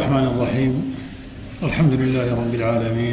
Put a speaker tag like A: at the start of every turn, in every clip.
A: الرحمن الرحيم الحمد لله رب العالمين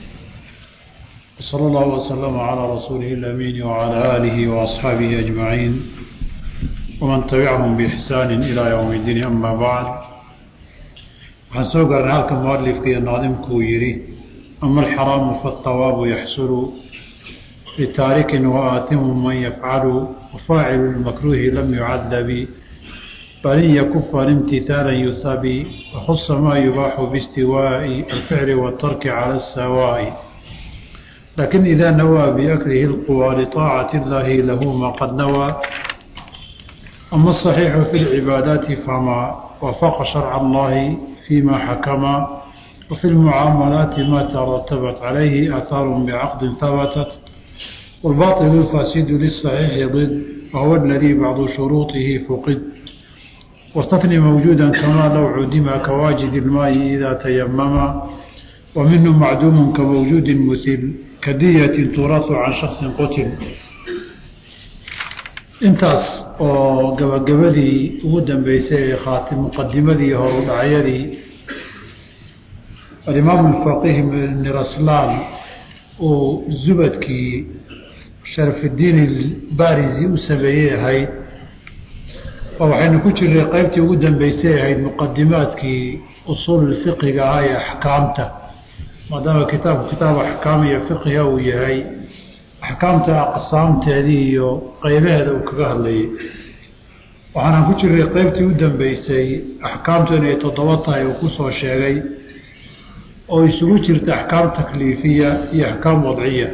A: وصلى الله وسلم على رسوله الأمين وعلى آله وأصحابه أجمعين ومن تبعهم بإحسان إلى يوم الدين أما بعد waxaan soo gaarnay halka mualifka iyo naadimkuu yidhi ama alxaraamu faاthawaabu yaxsulu litaarikin waaatimu man yafcalu wafaacilu lmakruuhi lam yucadabi bal in yakufa imtihaalan yuhabi wakhusa maa yubaaxu biاstiwaaءi alficli waاtarki cala الsawaaءi lakin ida nawaa biaklihi اlquwى liطaacati اllahi lahu ma qad nawaa ama aصaxiixu fi اlcibaadaati fama wafaqa sharca اllahi فيma xakma وفي المعاaملaaت ma ترتبت عaليه آثاaر بعقد ثبتت والباطل الفاسد للصحيح ضد وهو الذي بعض شhروطه فقد واستثني موجودا كما لو عدم كواجد الماء إذا تيمما ومنه معدوم كموجود مثل كدية تراث عن شخص qتل intaas oo gabagabadii ugu dambeysay ee khaati muqadimadii horu dhacyadii alimaamu alfaqih ibni raslaan uu zubadkii sharafiddiin ilbarisi u sameeyey ahayd oo waxaynu ku jirnay qeybtii ugu dambeysay ahayd muqadimaadkii usuululfiqiga ah ee axkaamta maadaama kitaabku kitaab axkaam iyo fiqiha uu yahay axkaamta aqsaamteedii iyo qeybaheeda uu kaga hadlayay waxaanaan ku jirnay qeybtii u dambeysay axkaamtu inay toddoba tahay uu kusoo sheegay oo isugu jirta axkaam takliifiya iyo axkaam wadciya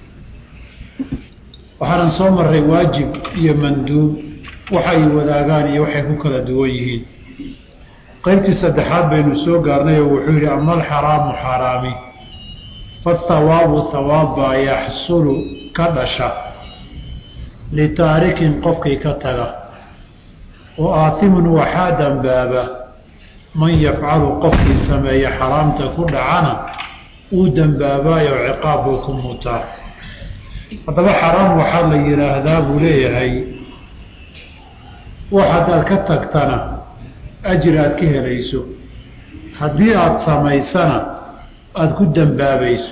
A: waxaanan soo maray waajib iyo manduub waxay wadaagaan iyo waxay ku kala duwan yihiin qeybtii saddexaad baynu soo gaarnay oo wuxuu yidhi ama alxaraamu xaaraami fathawaabu hawaab baa yaxsulu ka dhasha litaarikin qofkii ka taga wa aatimun waxaa dambaaba man yafcalu qofkii sameeya xaraamta ku dhacana uu dembaabayo ciqaab buu ku mutaa haddaba xaraam waxaa la yidhaahdaa buu leeyahay wax haddaad ka tagtana ajir aad ka helayso haddii aada samaysana aada ku dembaabayso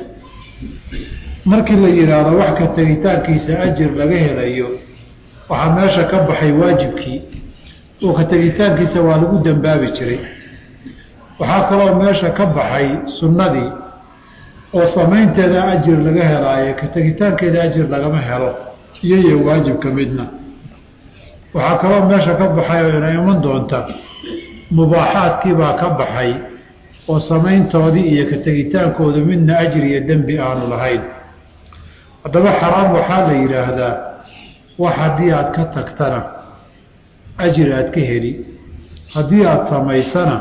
A: markii la yidhaahdo wax ka tegitaankiisa ajir laga helayo waxaa meesha ka baxay waajibkii oo ka tegitaankiisa waa lagu dembaabi jiray waxaa kaloo meesha ka baxay sunnadii oo samaynteeda ajir laga helaayo ka tegitaankeeda ajir lagama helo iyo iyo waajibka midna waxaa kaloo meesha ka baxay oo ina iman doonta mubaaxaadkii baa ka baxay oo samayntoodii iyo ka tegitaankoodu midna ajir iyo dembi aanu lahayn haddaba xaraam waxaa la yidhaahdaa wax haddii aada ka tagtana ajir aad ka heli haddii aada samaysana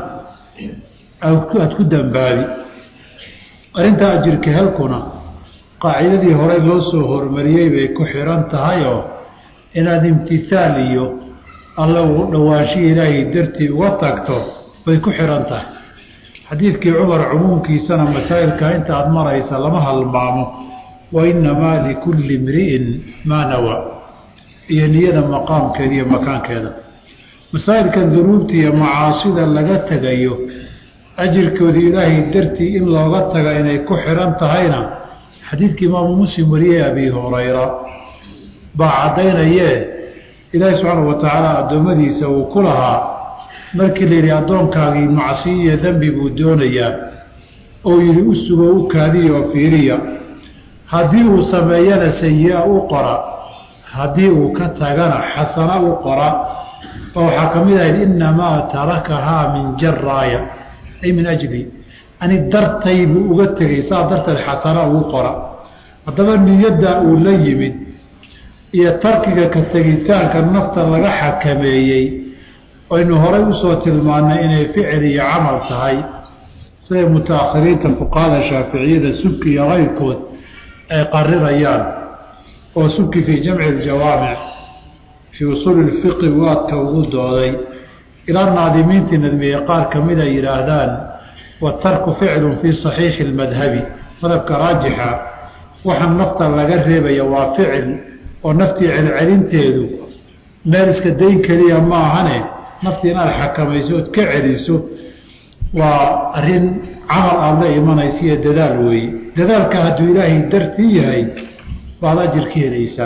A: aada ku dembaabi arrintaa ajirka helkuna qaacidadii horey loo soo hormariyey bay ku xihan tahay oo inaad imtihaal iyo alla ugu dhowaanshihi ilaahay dartii uga tagto bay ku xihan tahay xadiidkii cumar cumuumkiisana masaa'ilka inta aada maraysa lama halmaamo wa innamaa likulli imri'in maa nawaa iyo niyada maqaamkeeda iyo makaankeeda masaa'ilkan dunuubta iyo macaasida laga tegayo ajirkooda ilaahay dartii in looga taga inay ku xihan tahayna xadiidkii imaamu muslim wariyey abi hurayra baa caddaynayee ilaahi subxaana wa tacaala addoommadiisa uu ku lahaa markii la yidhi addoonkaagii macsiyo iyo dembi buu doonayaa oo yidhi u sugo u kaadiya oo fiiriya haddii uu sameeyana sayi-a u qora haddii uu ka tagana xasana u qora oo waxaa ka mid ahayd innamaa tarakahaa min jaraaya ay min ajli ani dartay buu uga tegay saa darteed xasana ugu qora haddaba niyadda uu la yimid iyo tarkiga ka tegitaanka nafta laga xakameeyey aynu horay usoo tilmaannay inay ficil iyo camal tahay siday mutaakhiriinta fuqahada shaaficiyada subki iyo keyrkood ay qarirayaan oo subki fii jamci aljawaamic fii usuuli lfiqi waadka ugu dooday ilaa naadimiintii nadmiyey qaar ka mid ay yidhaahdaan watarku ficlun fii saxiixi اlmadhabi madhabka raajixa waxaa nafta laga reebaya waa ficil oo naftii celcelinteedu meel iska dayn keliya ma ahane naftii inaad xakamayso ood ka celiso waa arrin camal aada la imanaysa iyo dadaal weeye dadaalka hadduu ilaahay dartii yahay baad ajir ka helaysaa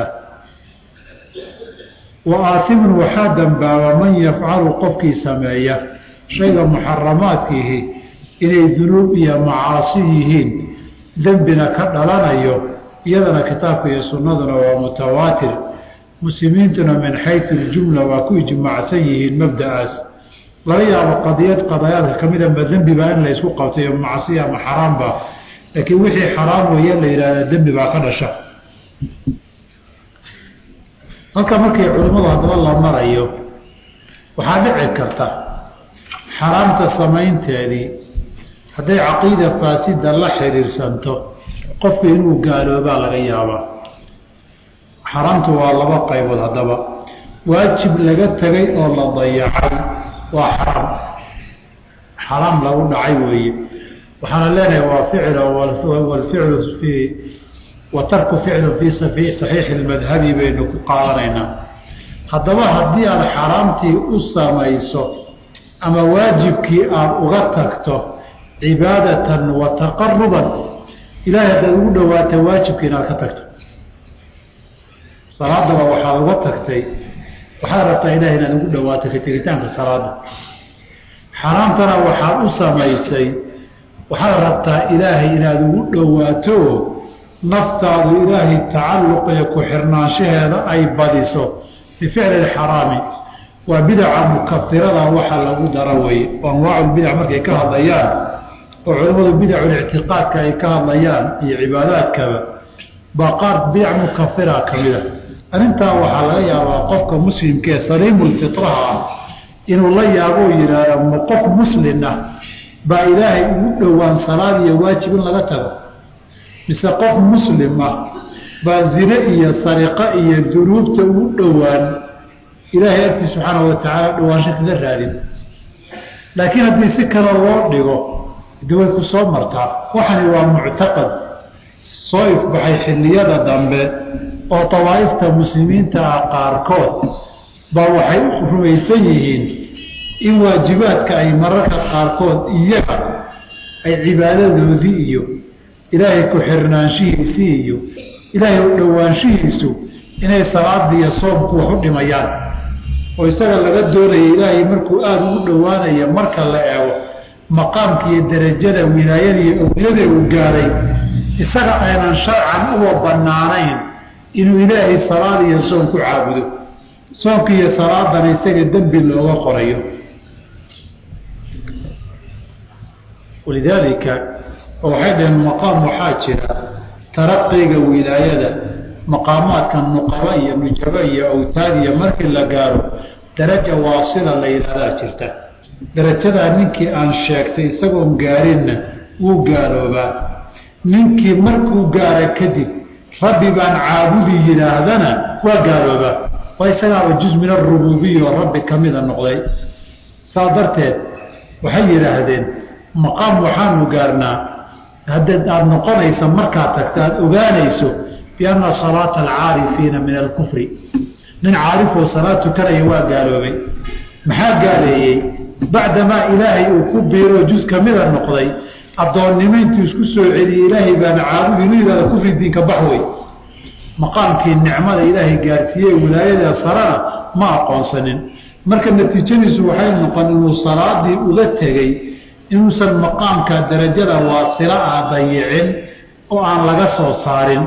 A: wa aatimun waxaa dambaaba man yafcalu qofkii sameeya shayga muxaramaadkiihi inay dunuub iyo macaasi yihiin dembina ka dhalanayo iyadana kitaabka iyo sunnaduna waa mutawaatir muslimiintuna min xaysu ljumla waa ku ijmaacsan yihiin mabda'aas laga yaabo qadiyad qadayaadka ka mida ma dembi baa in la ysku qabtayo macsiya ama xaraamba laakiin wixii xaraam weeye la yidhahda dembi baa ka dhasha halka markii culimmadu haddaba la marayo waxaa dhici karta xaraamta samaynteedii hadday caqiida faasida la xiriirsanto qofku inuu gaaloobaa laga yaabaa xaraamtu waa laba qaybood haddaba waajib laga tegay oo la dayacay waa xaraam xaraam lagu dhacay weeye waxaana leenahay waa ficl walficlu fii wa tarku ficlu fii saxiixi lmadhabi baynu ku qaadanaynaa haddaba haddii aada xaraamtii u samayso ama waajibkii aada uga tagto cibaadatan wa taqaruban ilahay haddaad ugu dhawaata waajibkii inaad ka tagto salaadaba waxaad uga tagtay waxaad rabtaa ilahay inaad ugu dhawaato ka tegitaanka salaada xaraamtana waxaad u samaysay waxaad rabtaa ilaahay inaad ugu dhowaato naftaadu ilaahay tacalluq ee ku xirnaanshaheeda ay badiso bificli xaraami waa bidaca mukafirada waxa lagu dara weye oo anwaaculbidac markay ka hadlayaan oo culimmadu bidaculictiqaadka ay ka hadlayaan iyo cibaadaadkaba baa qaar bidac mukafira ka mida arrintaa waxaa laga yaabaa qofka muslimka ee saliimulfitraha ah inuu la yaabo oo yidhaahdo ma qof muslin ah baa ilaahay ugu dhowaan salaad iyo waajib in laga tago mise qof muslim ah baa zine iyo sariqo iyo dunuubta ugu dhowaan ilaahay agtii subxaana wa tacaala dhowaansho kaga raadin laakiin haddii si kale loo dhigo de way ku soo martaa waxani waa muctaqad soo ifbaxay xilliyada dambe oo dawaa'ifta muslimiinta ah qaarkood baa waxay u rumaysan yihiin in waajibaadka ay mararka qaarkood iyaga ay cibaadadoodii iyo ilaahay ku xirnaanshihiisii iyo ilaahay u dhowaanshihiisu inay salaadii iyo soomku wax u dhimayaan oo isaga laga doonaya ilaahay markuu aada ugu dhowaanaya marka la eego maqaamka iyo derajada wilaayada iyo owliyada uu gaaray isaga aynan sharcan uba bannaanayn inuu ilaahay salaad iyo soom ku caabudo soomka iyo salaadana isaga dembi looga qorayo walidaalika waxay dhaheen maqaam waxaa jira taraqiga wilaayada maqaamaadka nuqaba iyo nujaba iyo awtaad iyo markii la gaaro daraja waasila la yidhahdaa jirta darajadaa ninkii aan sheegtay isagoon gaarinna wuu gaaloobaa ninkii markuu gaara kadib rabbi baan caabudi yidhaahdana waa gaaloobaa waa isagaaba juz min arububiya oo rabbi ka mida noqday saa darteed waxay yidhaahdeen maqaam waxaanu gaarnaa haddaed aada noqonaysa markaad tagta aada ogaanayso bianna salaata alcaarifiina min alkufri nin caarifoo salaad tukanaya waa gaaloobay maxaa gaaleeyey bacdamaa ilaahay uu ku biiroo juz ka mida noqday addoonnimo intuu isku soo celiyey ilaahay baana caabudi inu yihahda kufri diinka baxwey maqaamkii nicmada ilaahay gaarsiiyey wilaayada sarana ma aqoonsanin marka natiijadiisu waxay noqon inuu salaadii uga tegey inuusan maqaamka darajada waasila ah dayicin oo aan laga soo saarin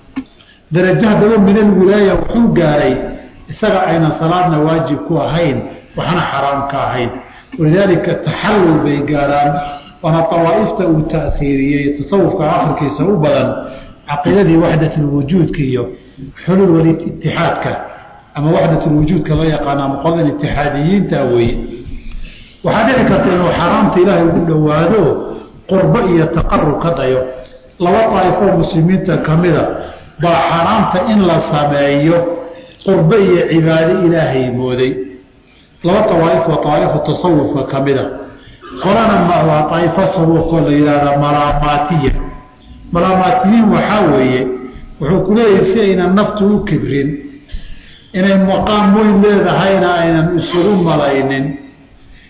A: darajo haddaba min alwilaaya wuxuu gaaray isaga aynan salaadna waajib ku ahayn waxna xaraam ka ahayn walidaalika taxallul bay gaaraan waana awaaifta uu taiiriyey tasawufka akhirkiisa u badan caqiidadii waxdatulwujuudka iyo xulul walitixaadka ama waxdatulwujuudka loo yaqaana ama qoladan itixaadiyiinta weeye waxaa dhici karta inuu xaraamta ilaahay ugu dhowaado qurbo iyo taqarub ka dayo laba daa'ifoo muslimiinta ka mida baa xaraamta in la sameeyo qurbo iyo cibaado ilaahay mooday laba awaaif waa aaifu tasawufka ka mida qolana waa aa'ifo sabuuqoo la yidhahda malaamaatiya malaamaatiyiin waxaa weeye wuxuu ku leeyahay si aynan naftu u kibrin inay maqaam weyn leedahayna aynan isugu malaynin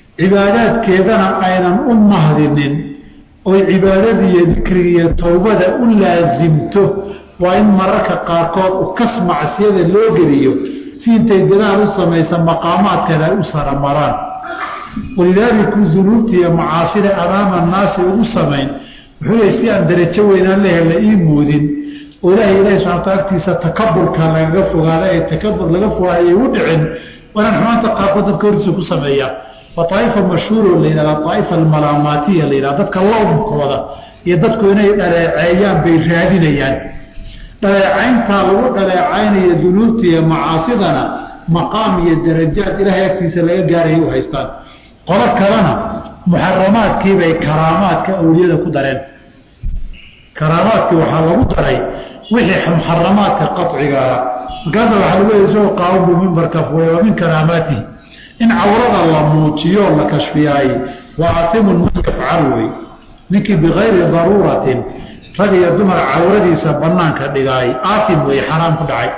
A: cibaadaadkeedana aynan u mahdinin oy cibaadadiiyo dikrigiiyo towbada u laasimto waa in mararka qaarkood ukas macsiyada loo geliyo si intay dadaal u samaysa maqaamaadkeeda ay u saramaraan walidaaliku dunuubta iyo macaasida amaama annaasi ugu samayn wuxuu leey si aan darajo weynaan lehe la ii muudin oo ilaahay ilahi subxana wataala agtiisa takaburka lagaga fogaada ee takabur laga fogaada ay u dhicin waanaan xumaanta qaarkood dadka hortiisa ku sameeyaa waa aaifa mashhuuro la yidhahda aaifa almalaamaatiya la yidhahda dadka lowmkooda iyo dadku inay dhaleeceeyaan bay raadinayaan dhaleecayntaa lagu dhaleecaynaya dunuubta iyo macaasidana maqaam iyo darajaad ilaahay agtiisa laga gaaraya u haystaan qolo kalena muxaramaadkiibay karaamaadka awliyada ku dareen karaamaadkii waxaa lagu daray wixii muxaramaadka qaciga ahaa markaasa waxaa lagu leey isagoo qaawan buu mimbarka fuulay wa min karaamaatihi in cawrada la muujiyo la kashfiyaay waa aasimun man yafcal wey ninkii bikayri daruuratin rag iyo dumar cawradiisa banaanka dhigaay aasim wey xaraam ku dhacay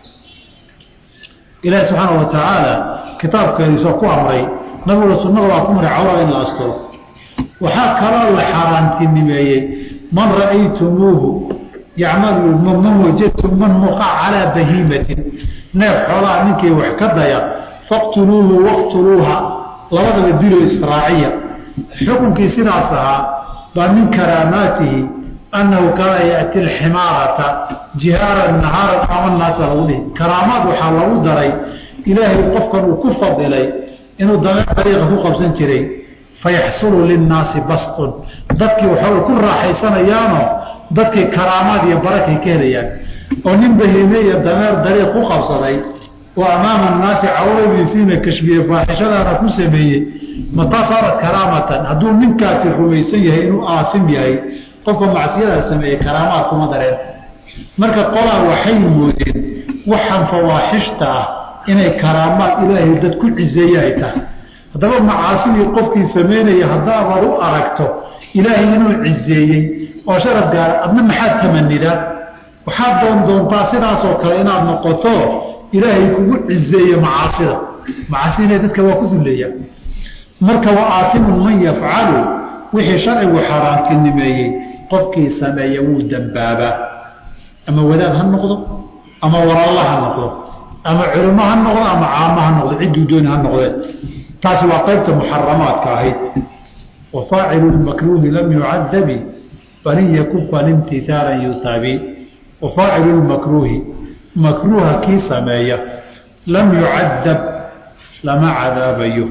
A: ilaahi subxaana wa tacaala kitaabkeediisoo ku amray nabiguna sunnada waa ku maray cawrada in la asturo waxaa kaloo la xaaraantinimeeyey man ra'aytumuuhu yacmalu man wajadtum man muqa calaa bahiimatin neef xoolaha ninkii wax ka daya faqtuluuhu waqtuluuha labadaba dilo israaciya xukunkii sidaas ahaa baa min karaamaatihi annahu kaana yaأti alximaarata jihaaran nahaaran ama naasa lagu dhihi karaamaad waxaa lagu daray ilaahay qofkan uu ku fadilay inuu dameer dariiqa ku qabsan jiray fayaxsulu linnaasi bastun dadkii waxay ku raaxaysanayaanoo dadkii karaamaad iyo barakay ka helayaan oo nin bahiime iyo dameer dariiq ku qabsaday oo amaama annaasi cawradiisiina kashfiye faaxishadaana ku sameeyey mataa saarat karaamatan hadduu ninkaasi rumaysan yahay inuu aasim yahay qofka macsiyadaa sameeyey karaamaad kuma dareen marka qolaa waxay moodeen waxaan fawaaxishta ah inay karaamaad ilaahay dad ku ciseeye ay tahay haddaba macaasidii qofkii samaynaya haddaabaad u aragto ilaahay inuu ciseeyey oo sharaf gaara adna maxaad tamanidaa waxaad doon doontaa sidaasoo kale inaad noqoto ilaahay kugu cizeeye macaasida macaasida dadka waa ku sulleeyaa marka wa aasimun man yafcalu wixii sharcigu xaaraantinimeeyey qofkii sameeya wuu dambaabaa ama wadaad ha noqdo ama walaalla ha noqdo ama culimo ha noqdo ama caamo ha noqdo cidduu dooni ha noqdeen taasi waa qaybta muxaramaadka ahayd wa faacilu lmakruuhi lam yucadabi falin yakufan imtihaalan yusaabi wa faacilu lmakruuhi makruuha kii sameeya lam yucadab lama cadaabayo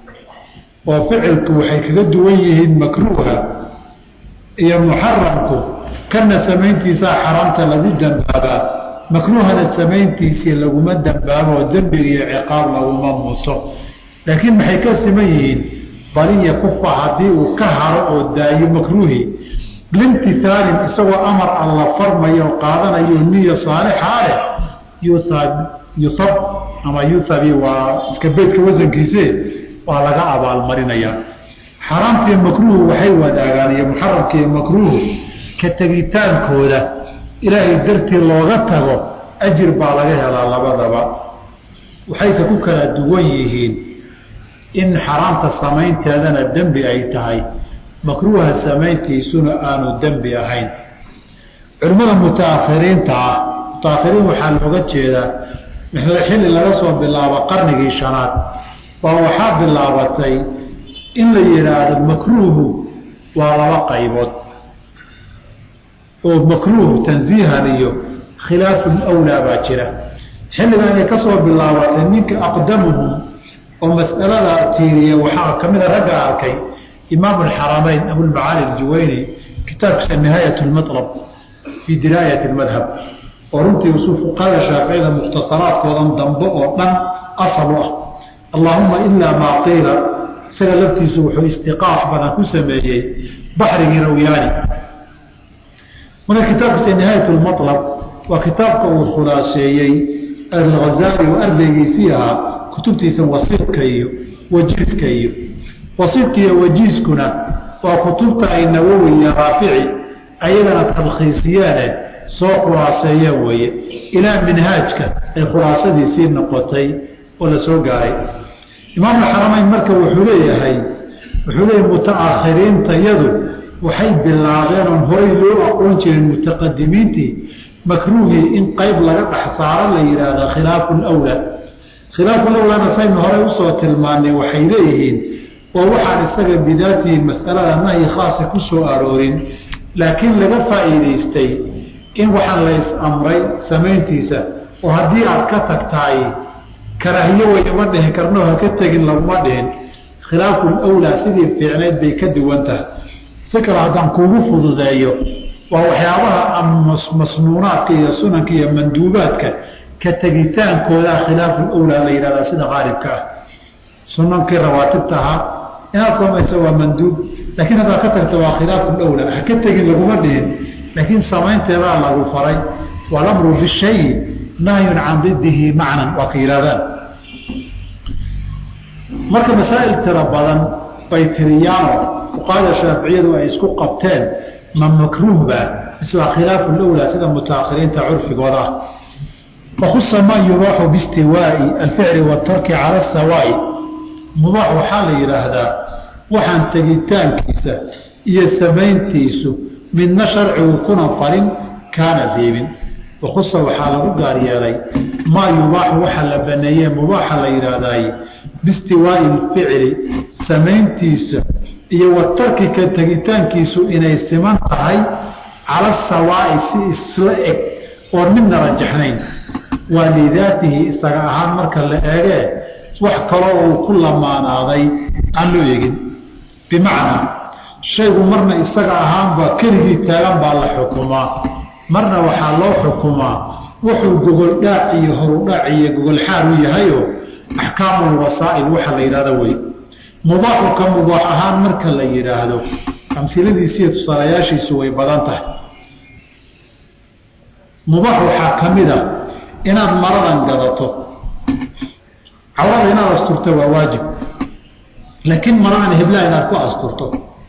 A: oo ficilku waxay kaga duwan yihiin makruuha iyo muxaramku kana samayntiisaa xaraamta lagu dambaabaa makruuhana samayntiisii laguma dambaabo oo dembiga iyo ciqaab laguma muto laakiin maxay ka siman yihiin baliya kufa haddii uu ka haro oo daayo makruuhi limtisaalin isagoo amar alla farmayo oo qaadanayo niya saalixa leh yusab yusab ama yusabi waa iska beydka wasankiise waa laga abaalmarinayaa xaraamtiiyo makruuhu waxay wadaagaan iyo muxaramka iyo makruuhu ka tegitaankooda ilaahay dartii looga tago ajir baa laga helaa labadaba waxayse ku kala duwan yihiin in xaraamta samaynteedana dembi ay tahay makruuha samayntiisuna aanu dembi ahayn culimmada mutaakhiriinta ah mutaakhiriin waxaa looga jeedaa xilli laga soo bilaabo qarnigii shanaad baa waxaa bilaabatay in la yidhaahdo makruuhu waa laba qaybood oo makruuh tansiihan iyo khilaafun awlaa baa jira xilligan ay ka soo bilaabatay ninka aqdamuhum oo mas'alada tiiriya waxaa ka mida ragga arkay imaam alxaramayn abulmacaali aljuwayni kitaabkiisa nihaayat lmatlab fii diraayat lmadhab oo runtii usul fuqahada shaaficiyada mukhtasaraadkoodan dambe oo dhan asal u ah allaahuma ilaa maa qiila isaga laftiisu wuxuu istiqaax badan ku sameeyey baxrigii rawyaani marka kitaabkiisa nihaayat lmatlab waa kitaabka uu khulaaseeyey alghazaali oo ardaygiisii ahaa kutubtiisa wasiidka iyo wajiiska iyo wasiidka iyo wajiiskuna waa kutubta ay nawowi iyo raafici ayagana talkhiisiyeene soo khulaaseeyeen weeye ilaa minhaajka ay khulaasadiisii noqotay oo la soo gaaray imaamulxaramayn marka wuxuu leeyahay wuxuu leeyahay mutaakhiriintayadu waxay bilaabeen oon horay loo aqoon jirin mutaqadimiintii makruuhii in qayb laga dhex saaro la yidhaahda khilaafu lwlaa khilaafu lawlaana saynu horey usoo tilmaanay waxay leeyihiin oo waxaan isaga bidaatihi masalada nahyi khaasa ku soo aroorin laakiin laga faa'iidaystay in waxaan la is-amray samayntiisa oo haddii aad ka tagtahay karaahiyo way ima dhihin karno ha ka tegin laguma dhihin khilaafu lwlaa sidii fiicnayd bay ka duwan tahay si kale haddaan kuugu fududeeyo waa waxyaabaha masnuunaadka iyo sunanka iyo manduubaadka ka tegitaankoodaa khilaafu lwlaa la yidhahdaa sida qaalibka ah sunankii rawaatibta ahaa inaad samayso waa manduub laakiin haddaad ka tagto waa khilaafu lwlaa ha ka tegin laguma dhihin laakiin samaynteedaa lagu faray walamru bishayi nahyun can didihi macnan waa ka yidhahdaan marka masaa'il tiro badan bay tiriyaano fuqahada shaaficiyadu ay isku qabteen ma makruuhba mise waa khilaafu lwlaa sida mutaakhiriinta curfigooda ah fakhusa ma yubaaxu biistiwaai alficli waatarki cala asawaa'i mubaax waxaa la yidhaahdaa waxaan tegitaankiisa iyo samayntiisu midna sharcigu kuna farin kaana reebin wakhusa waxaa lagu gaar yeelay maa yubaaxu waxa la baneeye mubaaxa la yidhaahdaay biistiwaai alficli samayntiisa iyo watarki ka tegitaankiisu inay siman tahay cala sawaa'i si isla eg oon midna rajaxnayn waa lidaatihi isaga ahaan marka la eegee wax kaloo uu ku lamaanaaday aan loo eegin bimacnaa shaygu marna isaga ahaanba keligii taagan baa la xukumaa marna waxaa loo xukumaa wuxuu gogoldhaac iyo horudhaac iyo gogolxaar u yahayo axkaamulwasaa'il waxa la yidhahdo wey mubaaxu ka mubaax ahaan marka la yidhaahdo amsiladiisiiyo tusaalayaashiisu way badan tahay mubaax waxaa ka mid a inaad maradan gadato cawrada inaad asturto waa waajib laakiin maradan heblaha inaad ku asturto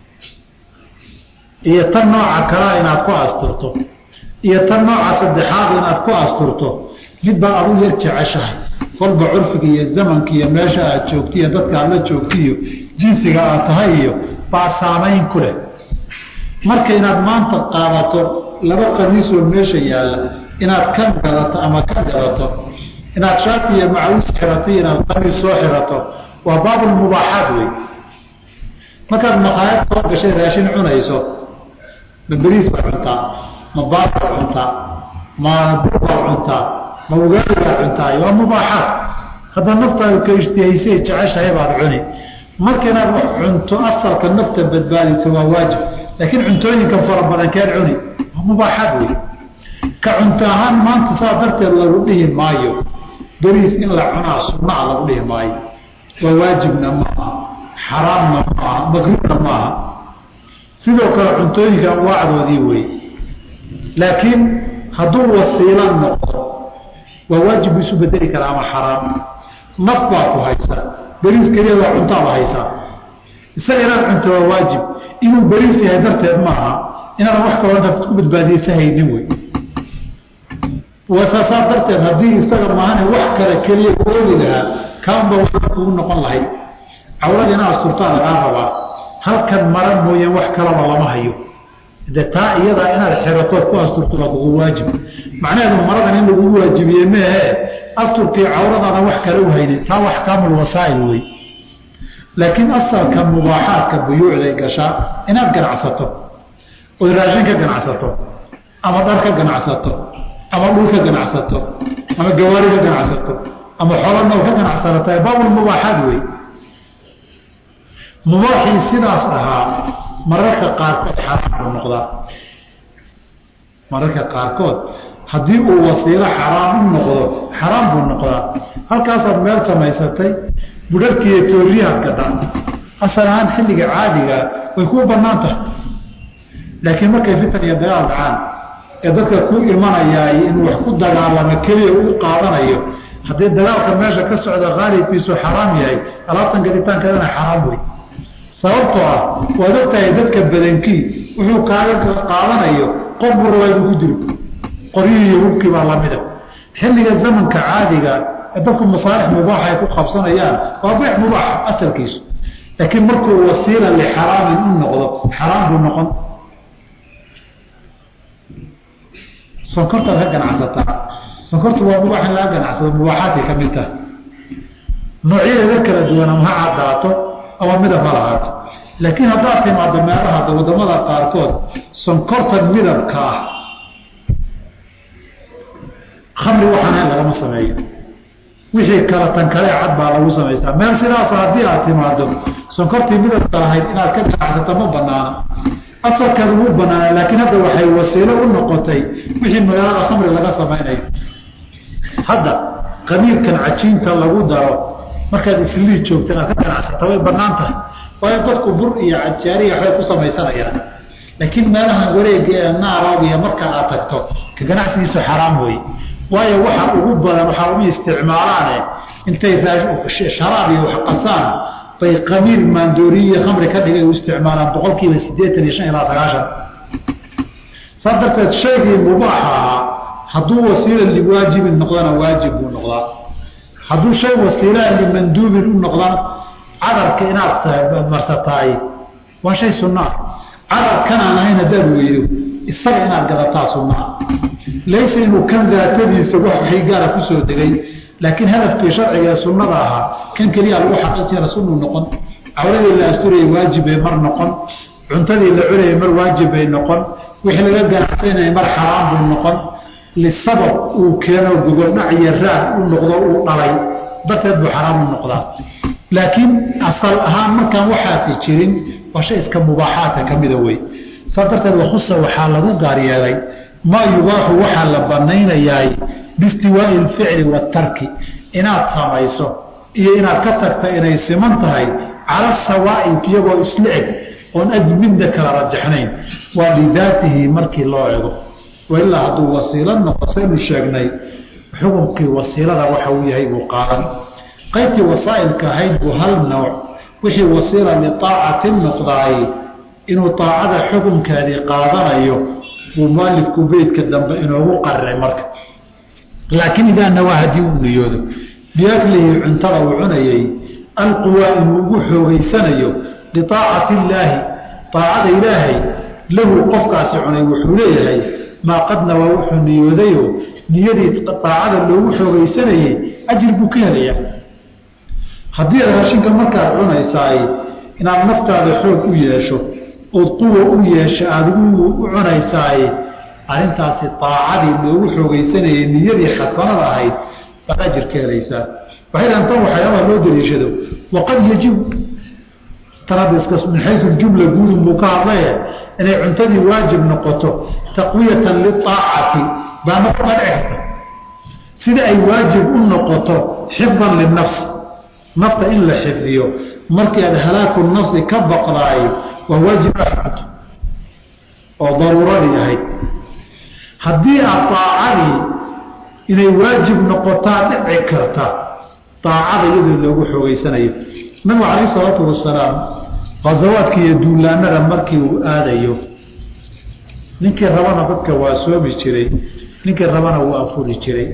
A: iyo tan nooca kalea inaad ku asturto iyo tan nooca saddexaad inaad ku asturto mid baa adu yar jeceshahay kolba curfiga iyo zamanka iyo meesha aad joogto iyo dadka aad la joogto iyo jinsiga aad tahay iyo baa saamayn ku leh marka inaad maanta qaadato laba qamiisoo meesha yaalla inaad kan gadato ama ka gadato inaad shaati iyo macawiis xirato inaad qamiis soo xirato waa baabulmubaaxaat wey markaad maqaayad soo gashay raashin cunayso ma beriis baad cuntaa ma baad baad cuntaa ma bur baad cuntaa ma ugaali baad cuntaa waa mubaaxaat hadda naftaadu ka ishtihaysay jeceshahay baad cuni marka inaad wax cunto asalka nafta badbaadisa waa waajib laakiin cuntooyinka fara badan keed cuni waa mubaaxaad wey ka cunto ahaan maanta saa darteed lagu dhihi maayo beriis in la cunaa sunnaa lagu dhihi maayo waa waajibna maaha xaraamna maaha makruuhna maaha sidoo kale cuntooyinka anwaacdoodii wey laakiin hadduu wasiilo noqdo waa waajib bu isu bedeli karaa ama xaraam naf baa ku haysa beriis keliya waa cuntaaba haysaa isaga inaad cunto waa waajib inuu beriis yahay darteed maaha inaadan wax kaloo nafad ku badbaadiyeysa haynin wey wasaasaa darteed haddii isaga maahane wax kale keliya ku oogi lahaa kaanba waa kugu noqon lahayd cawlada ina asturtaa lagaa rabaa halkan mara mooyaan wax kalaba lama hayo de taa iyadaa inaad xiratood ku asturto waa kugu waajib macnaheedu maradan in lagugu waajibiye meehe asturkii cawradaada wax kale u haynin taa wax kaamulwasaa'il wey laakiin asalka mubaaxaadka buyuucday gashaa inaad ganacsato ood raashin ka ganacsato ama dhar ka ganacsato ama dhul ka ganacsato ama gawaari ka ganacsato ama xolanow ka ganacsanata baabulmubaaxaad wey mubaaxii sidaas ahaa mararka qaarkood xaraam buu noqdaa mararka qaarkood haddii uu wasiilo xaraam u noqdo xaraam buu noqdaa halkaasaad meel samaysatay budharkiiyo tooriyahaad gadaan asal ahaan xilliga caadiga way kuu bannaan tahay laakiin markay fitan iyo dagaal dhacaan ee dadka ku imanayaay inuu wax ku dagaalamo keliya u qaadanayo haddii dagaalka meesha ka socda khaalibkiisu xaraam yahay alaabtan gaditaankeedana xaraam wey sababtoo ah waad ogtahay dadka badankii wuxuu kaaga qaadanayo qof buu rabaa inuu ku dilo qoryihii iyo hubkii baa lamida xilliga zamanka caadiga dadku masaalix mubaaxa ay ku qabsanayaan waa beec mubaax asalkiisu laakiin markuu wasiila lixaraamin u noqdo xaraam buu noqon sonkortaad ka ganacsataa sonkortu waa mubaax in laga ganacsado mubaaxaadkay ka mid tahay noocyadeeda kala duwan ama ha caddaato ama midab ha lahaato laakiin haddaad timaado meelaha wadamada qaarkood sonkortan midabka ah khamri waxaan lagama sameeyo wixii kala tan kale cad baa lagu samaystaa meel sidaas haddii aad timaado sonkortii midabka lahayd inaad ka ganacsato ma banaana asalkeedu wuu banaana laakiin hadda waxay wasiilo u noqotay wixii magaalada khamri laga samaynayo hadda qamiirkan cajiinta lagu daro markaad islii joogta inaad ka ganacsata way banaan tahay waayo dadku bur iyo cajaariya waxbay ku samaysanayaan laakiin meelahan wareega ee naaraabiya marka aad tagto ka ganacsigiisu xaraam wey waayo waxa ugu badan waxaa uma isticmaalaane intay sharaab iyo wax qasaan bay qamiir maandooriyiyo khamri ka dhigay u isticmaalaan boqol kiiba siddeetan iyo shan ilaa sagaashan saas darteed shaygii mubaaxa ahaa hadduu wasiila liwaajibin noqdana waajib buu noqdaa hadduu shay wasiilaa limanduubin u noqdana cadarka inaad marsataay waa shay sunnaa cadarkan aan ahayn haddaad weydo isaga inaad gadataa sunnaa laysa inuu kan daatadiisa wax waxay gaara kusoo degay laakiin hadafkii sharciga ee sunnada ahaa kan keliya lagu xaqiijina sunnuu noqon cawradii la asturayay waajib bay mar noqon cuntadii la cunayay mar waajib bay noqon wixii laga ganacsanayay mar xaraam buu noqon lisabab uu keeno gogoldhac iyo raad u noqdo uu dhalay darteed buu xaraam u noqdaa laakiin asal ahaan markaan waxaasi jirin waa shay iska mubaaxaadka ka mida wey saas darteed wakhusa waxaa lagu gaar yeelay maa yubaaxu waxaa la banaynayaay biistiwaai lficli waatarki inaad samayso iyo inaad ka tagta inay siman tahay cala sawaa'i iyagoo isla eg oon aj midna kala rajaxnayn waa lidaatihi markii loo ego wailaa hadduu wasiilo noqo saynu sheegnay xukunkii wasiilada waxa uu yahay buu qaadan qaybtii wasaa'ilka ahayd buu hal nooc wixii wasiila liaacati noqdaay inuu aacada xukunkeedii qaadanayo buu mualifku beydka dambe inoogu qariray marka laakiin idaa nawaa haddii uu niyoodo biaklihi cuntada uu cunayay alquwaa inuu ugu xoogeysanayo liaacati illaahi aacada ilaahay lahu qofkaasi cunay wuxuu leeyahay maa qad nawaa wuxuu niyoodayo niyadii aacada loogu xoogeysanayey ajri buu ka helayaa haddii aad raashinka markaad cunaysaay inaad naftaada xoog u yeesho ood quwa u yeesho aada u cunaysaay arrintaasi aacadii loogu xoogeysanayay niyadii xasanada ahayd baad ajir ka helaysaa waxay dhahan tan waxyaabaha loo daliishado waqad yajibu tan hadda iska min xayu jumla guudun buu ka hadlaye inay cuntadii waajib noqoto taqwiyatan liaacati baa nafta dhici karta sida ay waajib u noqoto xifdan linafs nafta in la xifdiyo markii aad halaaku nafsi ka baqdaay waa waajib axad oo daruuradii ahayd haddii aad aacadii inay waajib noqotaa dhici karta aacada iyadoo loogu xoogeysanayo nabigu calayh isalaatu wasalaam khasawaadka iyo duulaanada markii uu aadayo ninkii rabana dadka waa soomi jiray ninkii rabana wuu afuri jiray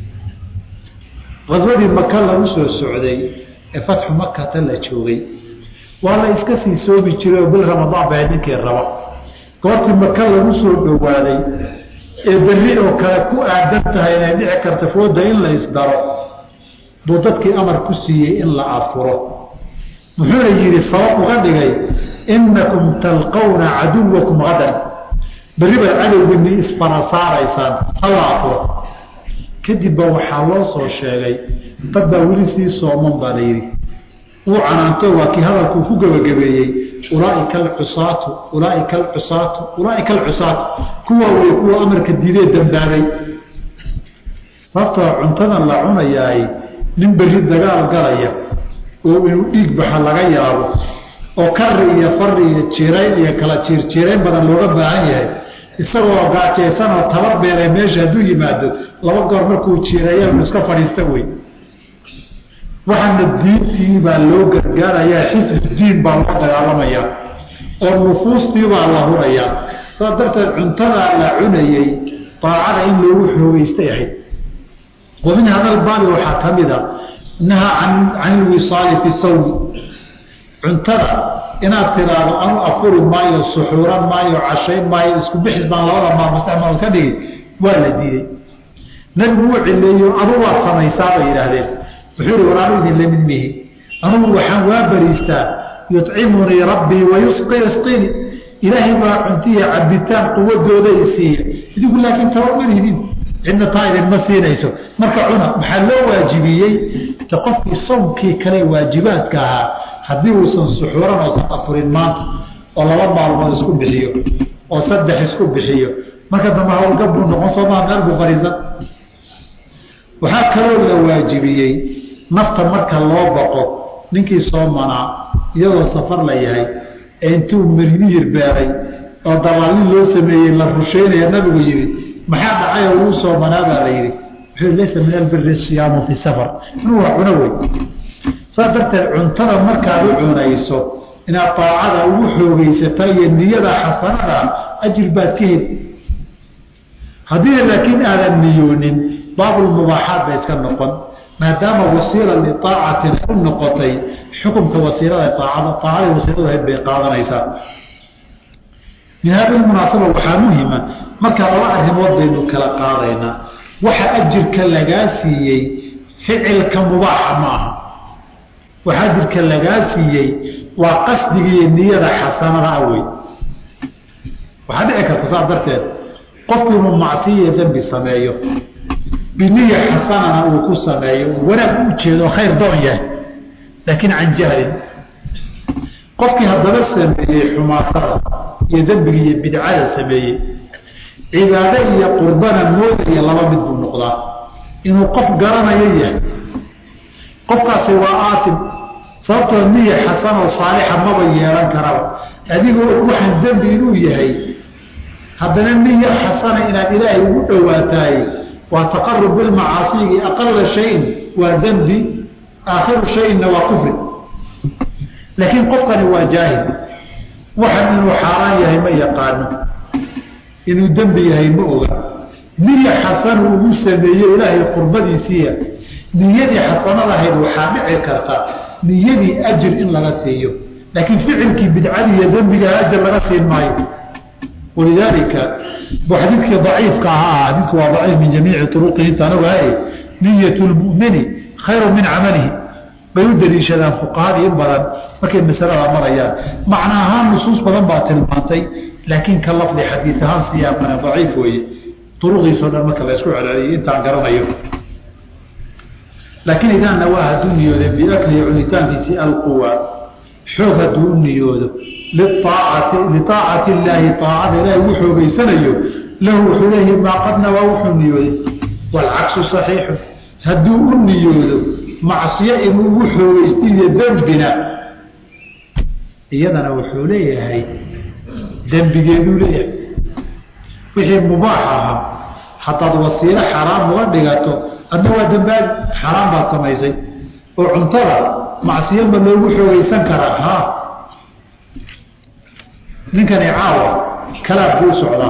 A: khaswadii maka lagu soo socday ee fatxu makata la joogay waa la iska sii soomi jiray oo bil ramadaan bahayd ninkii raba goortii maka lagu soo dhowaaday ee berri oo kale ku aadan tahay inay dhici karta fooda in la isdaro buu dadkii amar ku siiyey in la afuro muxuuna yidhi sabab uga dhigay innakum talqawna caduwakum hadan berri baad cadowgini isfara saaraysaan hala afuro kadib ba waxaa loo soo sheegay dad baa weli sii sooman baa la yidhi uu canaanto waa kii hadalkuu ku gebagabeeyey ulaaika alcusaatu ulaaika alcusaatu ulaaika alcusaatu kuwa wey kuwa amarka diidee dambaabay sababtoo cuntadan la cunayaay nin berri dagaal galaya oo inuu dhiig baxa laga yaabo oo kari iyo fari iyo jiirayn iyo kala jiirjiirayn badan looga baahan yahay isagoo gaajaysan oo tabar beelay meesha hadduu yimaado laba goor markuu jiireeya inu iska fadhiista wey waxaana diintii baa loo gargaarayaa xifdu diin baa loo dagaalamayaa oo nufuustii baa la hurayaa saas darteed cuntadaa la cunayey daacada in loogu xoogeystay ahayd wa min hada albaabi waxaa ka mida nahaa can ilwisaali fi sawmi cuntada inaad tiraahdo anu afuri maayo suxuuran maayo cashayn maayo isku bixis baan labada maalmo sax maalmood ka dhigi waa la diiday nabigu uu cileeyo adu waad samaysaa bay yidhaahdeen wuxuu yihi war anu idin lamid mihi anugu waxaan waa bariistaa yucimunii rabbii wayusqi yasqini ilaahay baa cuntiya cabitaan quwadooda i siiya idigu laakiin taba malihidin cidna taa idinma siinayso marka cuna maxaa loo waajibiyey de qofkii sawmkii kale waajibaadka ahaa haddii uusan suxuuran oosan afurin maanta oo laba maalmood isku bixiyo oo saddex isku bixiyo marka dambe hawlgab buu noqon soomaa meel buu fariisan waxaa kaloo la waajibiyey nafta marka loo baqo ninkii soo manaa iyadoo safar la yahay ee intuu mirmiyir beeray oo dalaalin loo sameeyey la rusheynaya nabigu yimid maxaa dhacay oo uu soo manaa baa la yidhi wuxuu laysa min albiri siyaamu fi safar inuu wax cuno wey saas darteed cuntada markaad u cunayso inaad daacada ugu xoogeysata iyo niyada xasanada ajir baad ka heli haddii laakiin aadan niyoonin baabulmubaaxaat bay iska noqon maadaama wasiila liaacatin u noqotay xukumka wasiilada aacada aacada wasiiladu ahayd bay qaadanaysaa min hada munaasaba waxaa muhima markaa laba arrimood baynu kala qaadaynaa waxa ajirka lagaa siiyey ficilka mubaaxa ma aha waxa ajirka lagaa siiyey waa qasdigiiyo niyada xasanada awey waxaa dhici karta saas darteed qofku inuu macsiyo dembi sameeyo biniya xasanana uu ku sameeyo wanaag u jeedo khayr doon yahay laakiin can jahlin qofkii haddaba sameeyey xumaatada iyo dembiga iyo bidcada sameeyey cibaado iyo qurbana moodaya laba mid buu noqdaa inuu qof garanayo yahay qofkaasi waa aasim sababtoo niya xasan oo saalixa maba yeelan karaba adigoo waxaan dembi inuu yahay haddana niya xasana inaad ilaahay ugu dhowaataay waa taqarub bilmacaasigi aqala shayin waa dembi aakhiru shayinna waa kufri laakiin qofkani waa jaahil waxan inuu xaaraan yahay ma yaqaano inuu dembi yahay ma oga niya xasanu ugu sameeye ilaahay qurbadiisiiya niyadii xasanadahayd waxaa dhici karta niyadii ajir in laga siiyo laakiin ficilkii bidcadii iyo dembiga ajir laga siin maayo walidaalika bu xadiidkii daciifka ahaa xadiidku waa daciif min jamiici turuqihi intaan ogahay niyat lmumini khayru min camalihi bay u daliishadaan fuqahadii in badan markay masalada marayaan macna ahaan nusuus badan baa tilmaantay laakiin ka lafdi xadiid ahaan siyaaqana daciif weeye duruqiisao dhan marka la isku celceliyay intaan garanayo laakiin idaa nawaa hadduu niyooday biaklihi cunitaankiisi alquwa xoog hadduu u niyoodo liaacati liaacati illaahi aacada ilaahi ugu xoogeysanayo lahu wuxuu leeyahi maa qad nawaa wuxuu niyooday waalcaksu saxiixu hadduu u niyoodo macsiyo inuu ugu xoogeysta iyo dembina iyadana wuxuu leeyahay dembigeeduu leeyahay wixii mubaax ahaa hadaad wasiilo xaraam uga dhigato adna waa dambaabi xaraam baad samaysay oo cuntada macsiyo ma loogu xoogeysan karaa ha ninkani caawa kalaad buu socdaa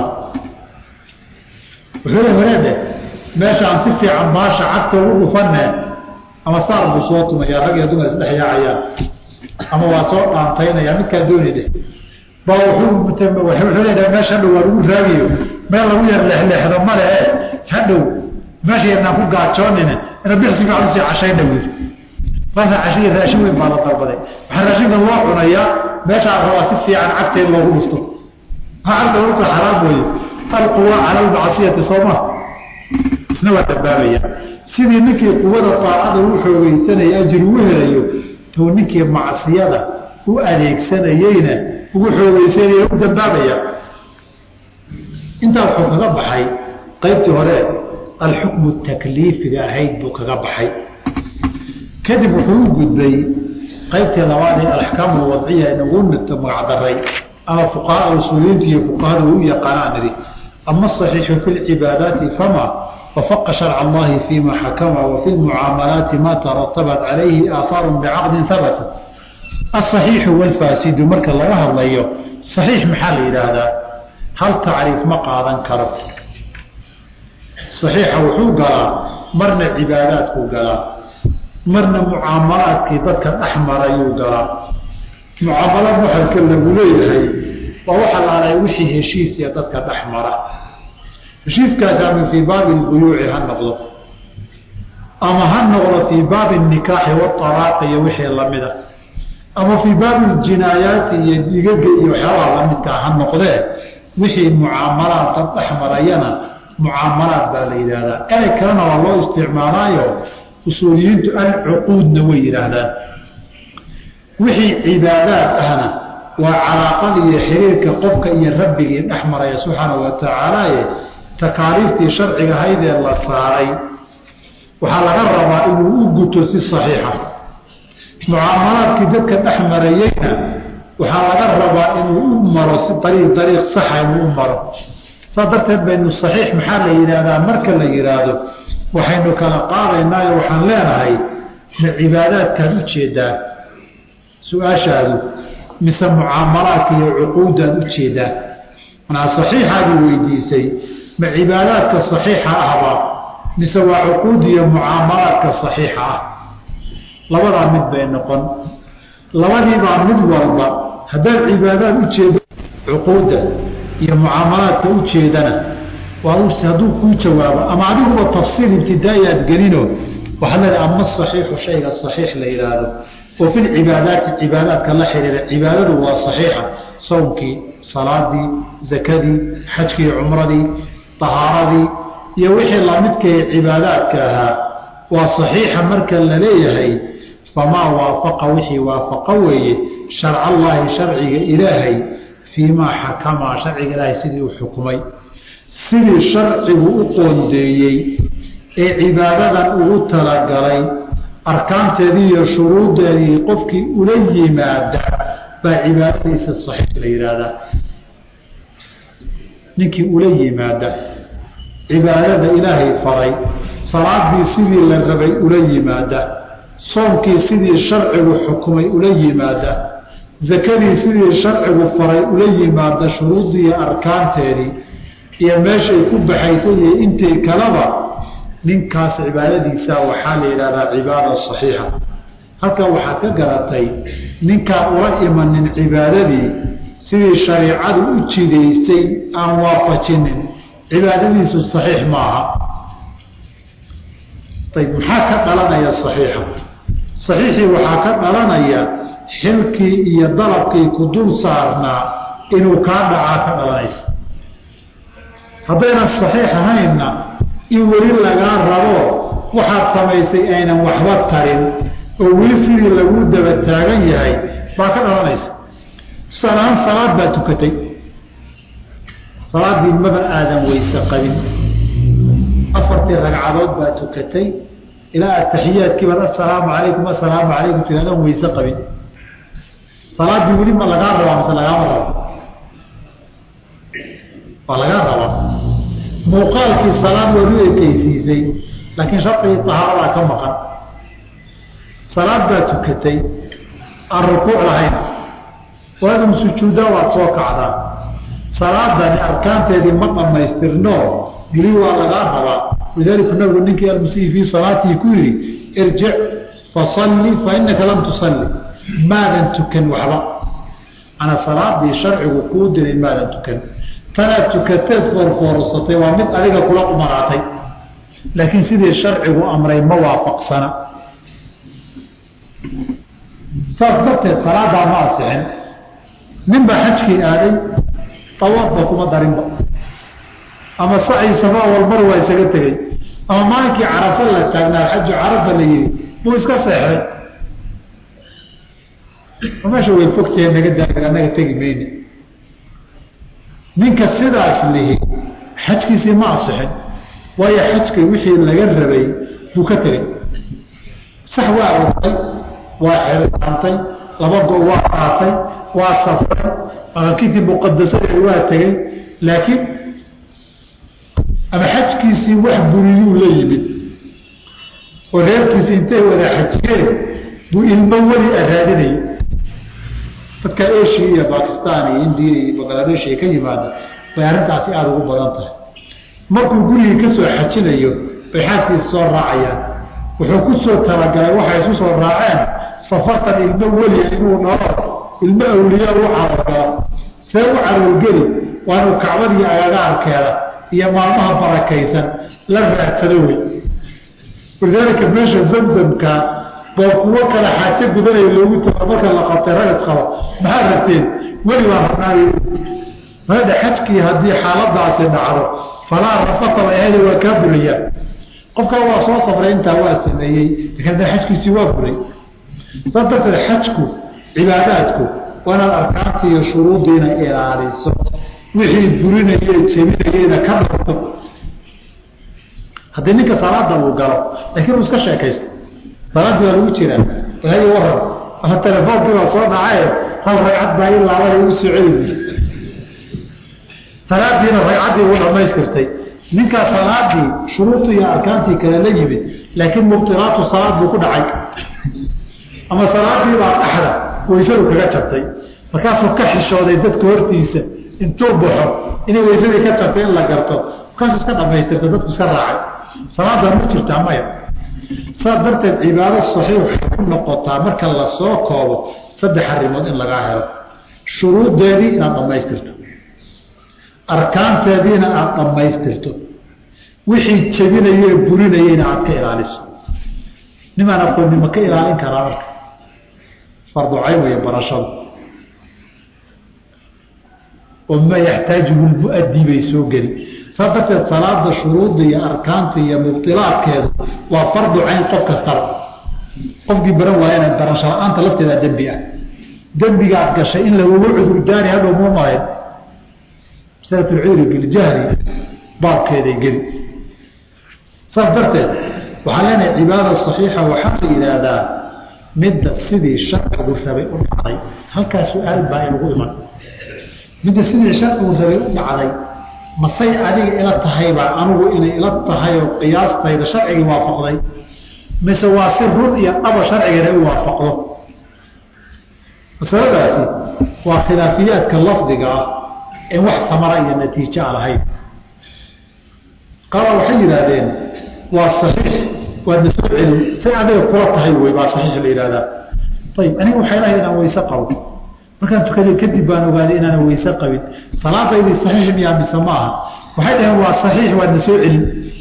A: wuxuu le wareede meeshaan si fiican baasha cagta ugu dhufanee ama saar buu soo tumaya rag iyo dumar isdhex yaacayaan ama waa soo dhaantaynaya midkaa dooni dheh ba wuxuu leedahay meesha hadhow waa lagu raagiyo meel lagu yar leexleexdo male e hadhow meesha yarnaan ku gaajoonine ina bixsi fiican usii cashayna wiil marka cashiya raashin weyn baa la dalbaday waxaa raashinka loo cunayaa meeshaa rabaa si fiican cagta in loogu dhufto maa cagta dhulka xaraam weeye alquwa cala almacsiyati sooma isna waa dambaabaya sidii ninkii quwada taacada u xoogeysanaya ajir ugu helayo tuu ninkii macsiyada u adeegsanayeyna ugu xoogeysanaya u dambaabaya intaa wuxuu kaga baxay qaybtii hore alxukmu takliifiga ahayd buu kaga baxay kadib wuxuu u gudbay qaybtii labaad ee alaxkaam alwadciya inagu magacdaray ama fuqahaa usuuliyiinta iyo fuqahada u yaqaanaan idhi ama asaxiixu fi lcibaadaati fama wafaqa sharca allahi fima xakama wafi lmucaamalaati ma taratabat calayhi aahaaru bicaqdin habata asaxiixu walfaasidu marka laga hadlayo saxiix maxaa la yidhaahdaa hal tacriif ma qaadan karo saxiixa wuxuu galaa marna cibaadaadkuu galaa marna mucaamalaadkii dadka dhex marayuu galaa mucaamalo muxalka lagu leeyahay waa waxa laalay wixii heshiisiya dadka dhex mara heshiiskaasi ama fii baabi lbuyuuci ha noqdo ama ha noqdo fii baabi nikaaxi waalaaqi iyo wixii lamida ama fii baabi ljinaayaati iyo digaga iyo waxyaabaha lamidkaa ha noqdee wixii mucaamalaad dad dhex marayana mucaamalaad baa la yidhaahdaa erey kalena waa loo isticmaalaayo usuuliyiintu alcuquudna way yidhaahdaan wixii cibaadaad ahna waa calaaqada iyo xiriirka qofka iyo rabbigii dhex maraya subxaanau watacaalaaye takaaliiftii sharciga haydee la saaray waxaa laga rabaa inuu u guto si saxiixa mucaamalaadkii dadka dhex marayeyna waxaa laga rabaa inuu u maro si ariiq dariiq saxa inuu u maro saa darteed baynu saxiix maxaa la yidhaahdaa marka la yidhaahdo waxaynu kala qaadaynaayo waxaan leenahay ma cibaadaadkaad u jeedaa su-aashaadu mise mucaamalaadka iyo cuquudaad u jeedaa manaa saxiixaadii weydiisay ma cibaadaadka saxiixa ahba mise waa cuquud iyo mucaamalaadka saxiixa ah labadaa mid bay noqon labadiibaa mid walba haddaad cibaadaad u jeedo cuquudda iyo mucaamalaadka u jeedana waa hadduu kuu jawaabo ama adiguba tafsiil ibtidaa'i aad gelino waxaad leedahay ama saxiixu shayga saxiix la yidhaahdo oo fi lcibaadaati cibaadaadka la xidhiira cibaadadu waa saxiixa sawmkii salaadii zakadii xajkii cumradii tahaaradii iyo wixii lamidkay cibaadaadka ahaa waa saxiixa marka la leeyahay famaa waafaqa wixii waafaqa weeye sharcallaahi sharciga ilaahay fii maa xakamaa sharciga ilaahay sidii u xukmay sidii sharcigu u qoondeeyey ee cibaadadan ugu talagalay arkaanteedii iyo shuruudeedii qofkii ula yimaada baa cibaadadiisa saxiix la yidhaahdaa ninkii ula yimaada cibaadada ilaahay faray salaadii sidii la rabay ula yimaada soomkii sidii sharcigu xukumay ula yimaada zakadii sidii sharcigu faray ula yimaada shuruuddii iyo arkaanteedii iyo meeshay ku baxaysay iyo intii kaleba ninkaas cibaadadiisa waxaa la yidhahdaa cibaada saxiixa halkan waxaad ka garatay ninkaan ula imanin cibaadadii sidii shariicadu u jidaysay aan waafajinin cibaadadiisu saxiix maaha ayb maxaa ka dhalanaya saxiixa saxiixii waxaa ka dhalanaya xilkii iyo dalabkii ku dul saarnaa inuu kaa dhacaa ka dhalanaysa haddaynan saxiix ahaynna in weli lagaa rabo waxaad samaysay aynan waxba tarin oo weli sidii laguu daba taagan yahay baa ka dhalanaysa sanaan salaad baa tukatay salaaddii maba aadan weyse qabin afartii ragcadood baa tukatay ilaa ataxiyaadkii baad assalaamu calaykum assalaamu calaykum tiraadaan weyse qabin salaaddii weli ma lagaa rabaa mise lagaama rabo waa lagaa rabaa muuqaalkii salaad waad u ekeysiisay laakiin shardigii tahaaradaa ka maqan salaad baa tukatay aan rukuuc lahayn waadun sujuuddaa waad soo kacdaa salaadani arkaanteedii ma dhammaystirno weli waa lagaa rabaa lidaalika nabigu ninkii almusii fii salaatii ku yidhi irjic fasalli fa inaka lam tusalli maadan tukan waxba ana salaadii sharcigu kuu diray maadan tukan tanaad tukateed foorfoorsatay waa mid adiga kula qumanaatay laakiin sidii sharcigu amray ma waafaqsana saas darteed salaadaa ma asixin nin baa xajkii aaday tawaafba kuma darinba ama sacii safa walmar waa isaga tegey ama maalinkii carafa la taagnaa xaju carafa la yihi buu iska seexday meesha way fogtahe naga daag anaga tegi mayne ninka sidaas lihi xajkiisii ma asixin waayo xajka wixii laga rabay buu ka tegey sax waa ortay waa xirantay laba go waa qaatay waa safray maqankitii muqadasadeed waa tegey laakiin ama xajkiisii wax buriyuu la yimid oo reerkiisi intay wada xajiyeen buu ilmo weli araadinayay dadka asia iyo bakistan iyo indiya iyo bangladesh ay ka yimaada bay arrintaasi aada ugu badan tahay markuu gurigii ka soo xajinayo bay xaaskiisa soo raacayaan wuxuu ku soo talagalay waxay isu soo raaceen safartan ilmo weliya inuu dhalo ilmo awliya u carargalo see u carargeli waa inuu kacbadiiyo agagaarkeeda iyo maalmaha barakaysan la raadsado wey walidaalika meesha zamzamka boo kuwo kale xaajo gudanaya loogu tago marka la qabtay ragad qabo maxaa rabteen weli baa rabnaay maada xajkii haddii xaaladaasi dhacdo falaa rafata bay ahayda waa kaa burayaan qofkaa waa soo safray intaa waa sameeyey lakin hadda xajkiisii waa buray saas darteed xajku cibaadaadku waa inaad arkaanta iyo shuruudiina ilaaliso wixii burinaye jebinayeyna ka dhorto haddii ninka salaada uu galo laakiin uu iska sheekaysto salaaddii waa lagu jiraa ilaayo waran ama telefoonkii baa soo dhacaye hal ragcad baa in laabada igu soo celi salaadiina ragcaddii uu dhamaystirtay ninkaa salaadii shuruudii iyo arkaantii kale la yimid laakiin mubtilaatu salaad buu ku dhacay ama salaadii baa dhaxda waysadu kaga jabtay markaasuu ka xishooday dadka hortiisa intuu baxo inay waysadii ka jabtay in la garto markaasuu iska dhamaystirta dadku iska raacay salaada ma jirtaa maya saas darteed cibaado saxiix waxay ku noqotaa marka lasoo koobo saddex arrimood in lagaa helo shuruuddeedii inaad dhammaystirto arkaanteediina aada dhammaystirto wixii jebinayee burinayeyna aada ka ilaaliso nimaan aqoonni ma ka ilaalin karaa marka farducayn weeye barashadu oo ma yaxtaajuhu lmu'addi bay soo geli saas darteed salaada shuruudda iyo arkaanta iyo mubtilaadkeedu waa fardu cayn qof kastaba qofkii baran waayana barasho la-aanta lafteedaa dembi ah dembigaad gashay in lagugu cudurdaani hadhow muu malayn masalatulcudri biljahli baabkeeday geli saas darteed waxaan leenahay cibaada saxiixa waxaa la yidhaahdaa midda sidii sharcigu rabay u dhacday halkaa su-aal baa inagu iman midda sidii sharcigu rabay u dhacday masay adiga ila tahaybaa anugu inay ila tahay oo qiyaastayda sharcigii waafaqday mise waa si run iyo dhaba sharcigana u waafaqdo masaladaasi waa khilaafiyaadka lafdiga ah in wax tamara iyo natiijo a lahayn qaala waxay yidhaahdeen waa saxiix waadna soo celin say adiga kula tahay wey baa saxiix la yihahdaa ayib aniga waxay lahayd inaan weyse qabo markaan tukaday kadib baan ogaaday inaanan weyse qabin salaadaydii saxiix miyaa mise ma aha waxay dhaheen waa saxiix waadna soo celin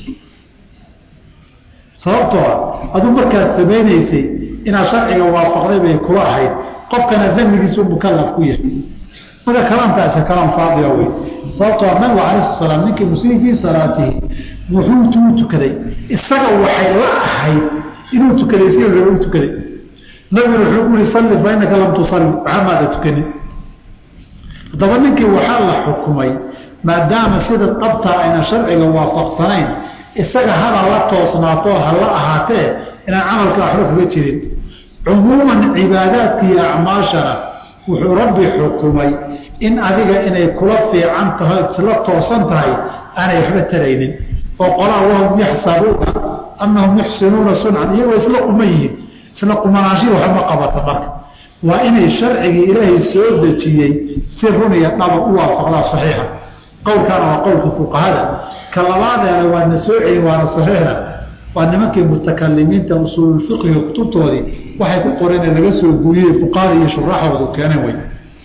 A: sababtoo ah aduu markaad samaynaysay inaad sharciga waafaqday bay kula ahayd qofkana damigiisu mukalaf ku yahay marka kalaamkaasi kalaam faadiya wey sababtoo ah nabigu calayhi salaam ninkii muslim fii salaatihi wuxuu tuu tukaday isaga waxay la ahayd inuu tukaday si raba u tukaday nabiguna wuxuu ku yihi salli fa innaka lam tusalli waxaa maada tukanin haddaba ninkii waxaa la xukumay maadaama sida qabtaa ayna sharciga waafaqsanayn isaga hada la toosnaato ha la ahaatee inaan camalka waxba kuga jirin cumuuman cibaadaadka iyo acmaashana wuxuu rabbi xukumay in adiga inay kula fiican tahay isla toosan tahay aanay waxba taraynin oo qolaa wahum yaxsabuuna annahum yuxsinuuna suncan iyagoo isla quman yihiin isla qumanaanshihi waxba qabata marka waa inay sharcigii ilaahay soo dejiyey si run iyo dhaba u waafaqdaa saxiixa qowlkaana waa qowlka fuqahada ka labaadeena waadna soo celin waana saxiixna waa nimankii mutakalimiinta usuululfiqiga kutubtoodii waxay ku qoreen laga soo guuriyey fuqahada iyo shuraaxoodu keeneen wey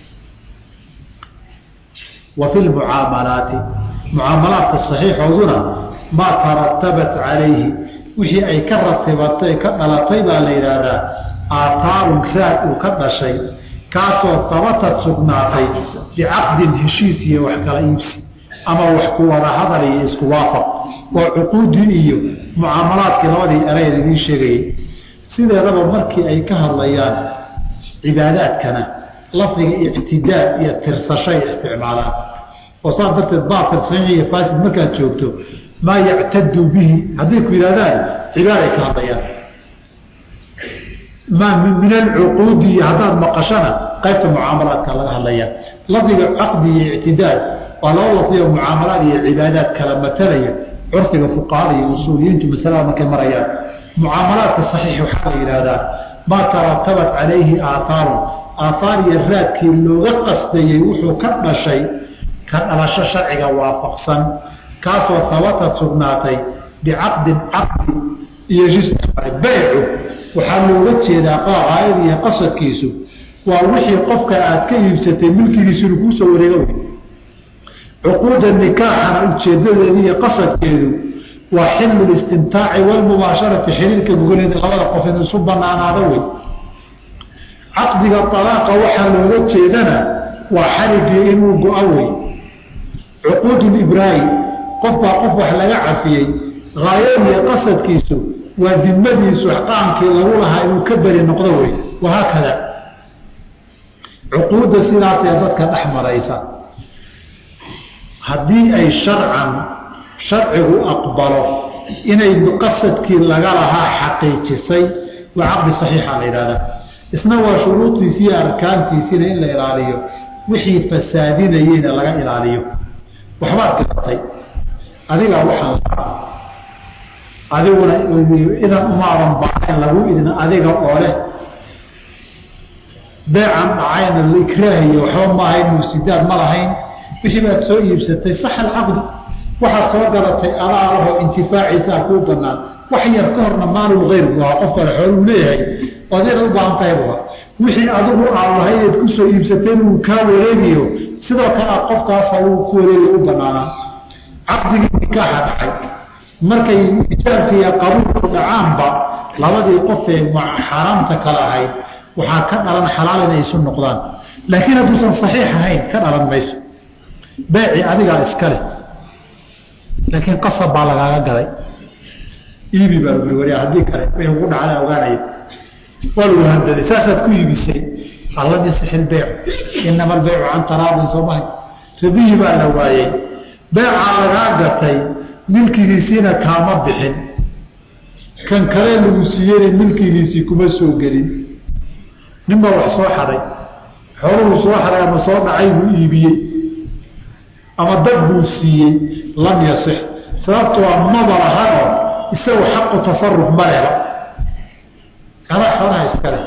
A: wa fi lmucaamalaati mucaamalaadka saxiixooduna maa taratabat calayhi wixii ay ka ratibatay ka dhalatay baa la yidhaahdaa aathaarun raad uu ka dhashay kaasoo tabatad sugnaatay bicaqdin heshiis iyo wax kala iibsi ama wax ku wada hadal iyo isku waafaq waa cuquudii iyo mucaamalaadkii labadii erayad idiin sheegayay sideedaba markii ay ka hadlayaan cibaadaadkana lafdiga ictidaad iyo tirsashay isticmaalaan oo saas darteed baabka saxiix iyo faasid markaad joogto maa yactadu bihi hadday ku yidhahdaan cibaaday ka hadlayaan maa min alcuquudi iyo haddaad maqashana qaybta mucaamalaadka laga hadlaya lafdiga caqdi iyo ictidaad waa laba lafdiga mucaamalaad iyo cibaadaad kala matalaya curfiga fuqahada iyo usuuliyiintu masalada markay marayaan mucaamalaadka saxiix waxaa la yidhaahdaa maa taratabat calayhi aaaarun aaaar iyo raadkii looga qasdayey wuxuu ka dhashay ka dhalasho sharciga waafaqsan kaasoo habatad sugnaatay bicaqdin caqdi iyo baycu waxaa looga jeedaa qaayad iyo qasadkiisu waa wixii qofka aad ka iibsatay milkigiisunu kuusoo wareega wey cuquuda nikaaxana ujeedadeedu iyo qasadkeedu waa xilu listimtaaci walmubaasharati xiriirka gogoleeda labada qof in isu banaanaado wey caqdiga alaaqa waxaa looga jeedana waa xarigii inuu go-a wey cuquud libraahi qofbaa qof wax laga cafiyey haayadiiyo qasadkiisu waa dimadiisu qaamkii lagu lahaa inuu ka beri noqdo wey wahaakada cuquudda sidaasee dadka dhex maraysa haddii ay sharcan sharcigu aqbalo inay qasadkii laga lahaa xaqiijisay waa caqdi saxiixa la yidhahdaa isna waa shuruudiisi iyo arkaantiisiina in la ilaaliyo wixii fasaadinayeyna laga ilaaliyo waxbaad garatay adigaa waxaan adiguna idan umaadan baahayn lagu idin adiga oo leh beecan dhacayna ikraahiyo waxba ma ahayn mufsidaad ma lahayn wixii baad soo iibsatay sax alcaqdi waxaad soo garatay alaalaho intifaaciisaa kuu banaan wax yar ka horna maalulgayr bu ahaa qof kale xooluu leeyahay ood inaad u baahan tahay buha wixii adigu aad lahayd kusoo iibsateen uu kaa wareegayo sidoo kale aad qofkaasa uu ku wareegayo u banaanaa caqdigii nikaaxa dhacay markay ijaabka iyo qabuulku dhacaanba labadii qofee xaaraamta kale ahayd waxaa ka dhalan xalaal inay isu noqdaan laakiin hadduusan saxiix ahayn ka dhalan mayso beeci adigaa iska leh laakiin qasab baa lagaaga gaday iibi baa lagu wari haddii kale wixii ugu dhacda ogaanaya waa lagu handaday saasaad ku iibisay allam yasix ilbeycu inama albeycu can taraadin soomahay radihii baa la waayey beecaa lagaa gatay milkigiisiina kaama bixin kan kale lagu siiyeyna milkigiisii kuma soo gelin ninbaa wax soo xaday xooluhuu soo xaday ama soo dhacay buu iibiyey ama dad buu siiyey lam yasix sababtoo a maba lahano isagu xaqu tasaruf ma leba adaa xoolaha iska leh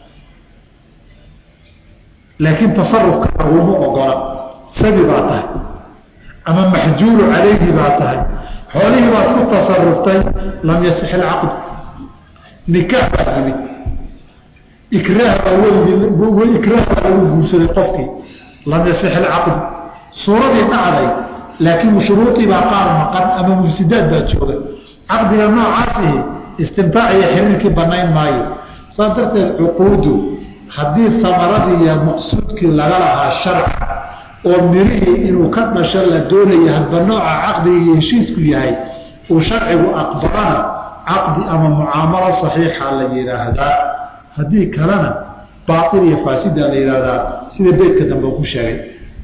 A: laakiin tasarufka laguma ogola sabi baa tahay ama maxjuulu calayhi baa tahay xoolihii baad ku tasaruftay lam yasix ilcaqd nikaax baa yimid ikraah baa welig ikraah baa lagu guursaday qofkii lam yasix ilcaqd suuradii dhacday laakiin shuruudii baa qaar maqan ama mufsidaad baa jooga caqdiga noocaasihi istimtaac iyo xiriirkii banayn maayo saas darteed cuquudu haddii samaradii iyo maqsuudkii laga lahaa sharca oo mirihii inuu ka dhasho la doonaya hadba nooca caqdiga iyo heshiisku yahay uu sharcigu aqbalana caqdi ama mucaamalo saxiixa la yidhaahdaa haddii kalena baail iyo faasida la yidhaahdaa sida beydka dambe ku sheegay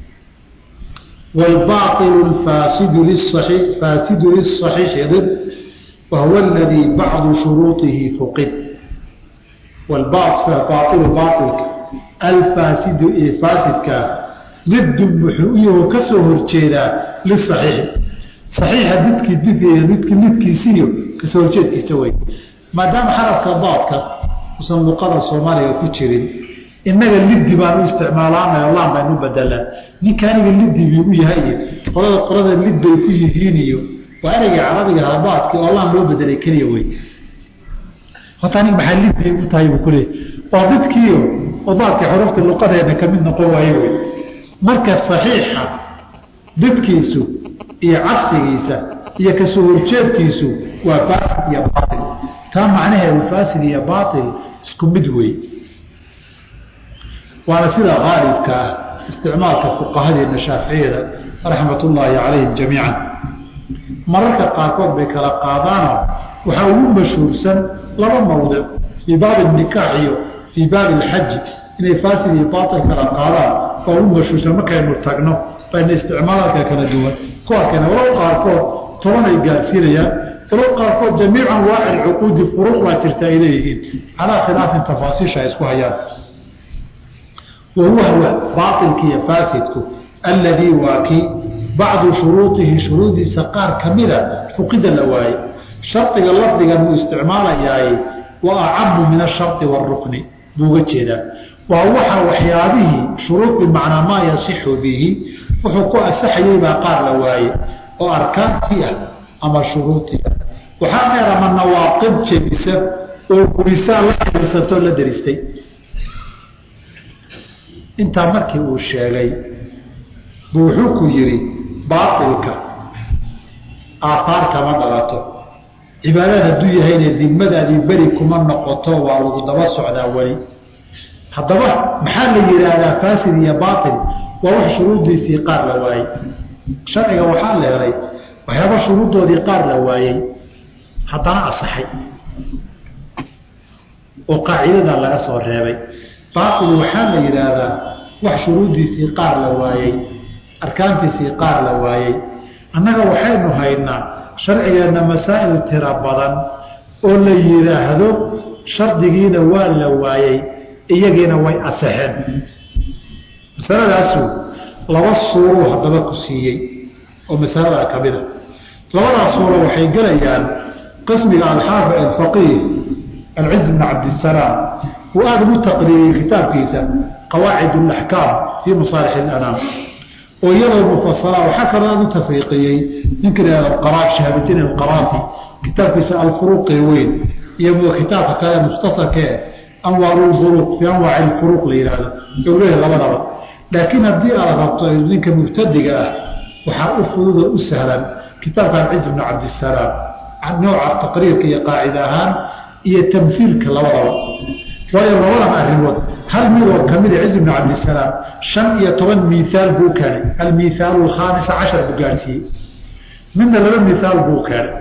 A: والباطل الفاسد للصحيح فاسد للصحيح ضد وهو الذي بعض شروطه فقد والباطل باطل باطل الفاسد فاسد ضد محويه كسهر جيدا للصحيح صحيح ضدك ضد ضدك ضدك سيو كسهر جيد كسوي ما دام حرف ضادك وصل لقضى الصومالي كتيرين inaga liddi baanu isticmaalaanay allah baynu bedelaa ninka aniga liddi bigu yahay qolada qolada lid bay ku yihiin iyo waa ereyga carabiga habaadki oo allah loo bedelay keliya wey horta anig maxaa lid bay u tahay buu kuleeyay waa didkiio odaadka xurufta luqadeena kamid noqon waaye wey marka saxiixa didkiisu iyo cagsigiisa iyo kasoo horjeedkiisu waa faasid iyo baail taa macnaheedu faasid iyo baail isku mid wey waana sida aalibka ah isticmaalka fuqahadeena shaaficiyada raxmat ullaahi calayhim jamiican mararka qaarkood bay kala qaadaano waxaa ugu mashhuursan laba mawdic fii baabi nikaax iyo fii baabi alxaji inay faasid iyo baatil kala qaadaan waa ugu mashhuursan markaynu tagno bayna isticmaalaalka kala duwan ku arkayna walow qaarkood toban ay gaarsiinayaan walow qaarkood jamiicu anwaaci cuquudi furuuq baa jirta ay leeyihiin calaa khilaafin tafaasiisha ay isku hayaan wahuwa huwa baailki iyo faasidku alladii waa kii bacdu shuruudihi shuruudiisa qaar kamida fuqida la waaye shardiga lafdigan uu isticmaalayaay wa acamu min ashari wاrukni buu uga jeedaa waa waxa waxyaabihii shuruud bimacnaa maa yasixu bihi wuxuu ku asaxayey baa qaar la waaye oo arkaantii ah ama shuruudii ah waxaa dheer ama nawaaqib jebisa oo gurisaan la xirsantoo la daristay intaa markii uu sheegay buu wuxuu ku yidhi baatilka aataar kama dhalato cibaadaad hadduu yahayna dimadaadii beri kuma noqoto waa lagu daba socdaa weli haddaba maxaa la yidhaahdaa faasid iyo baatil waa wax shuruuddiisii qaar la waayey sharciga waxaa la helay waxyaaba shuruuddoodii qaar la waayey haddana asaxay oo qaacidadaa laga soo reebay baatil waxaa la yidhaahdaa wax shuruuddiisii qaar la waayey arkaantiisii qaar la waayey annaga waxaynu haynaa sharcigeenna masaa'il tiro badan oo la yidhaahdo shardigiina waa la waayey iyagiina way asaxeen masaladaasu laba suuruu haddaba ku siiyey oo masalada ka mid a labadaas suuro waxay gelayaan qismiga alxaafi alfaqiih alciz bn cabdisalaam uu aada ugu taqriiriyey kitaabkiisa qawaacid alaxkaam fii masaalix alanaam oo iyadoo mufasala waxaa kaloo aada u tafriiqiyey ninka lahahdo qaraaf shahaabuddiin alqaraafi kitaabkiisa alfuruuqi weyn iyo kitaabka kale mukhtasarkee anwaaru lfuruuq fii anwaaci lfuruuq la yidhaahdo u leeyahay labadaba laakiin haddii aad rabto ninka mubtadiga ah waxaa u fududoo u sahlan kitaabkan ciz bnu cabdisalaam nooca taqriirka iyo qaacida ahaan iyo tamhiilka labadaba waayo labadan arrimood hal midoo kamida ciz bnu cabdisalaam shan iyo toban miihaal buu keenay almiihaalu alkhaamisa cashar buu gaadhsiiyey midna laba mihaal buu keenay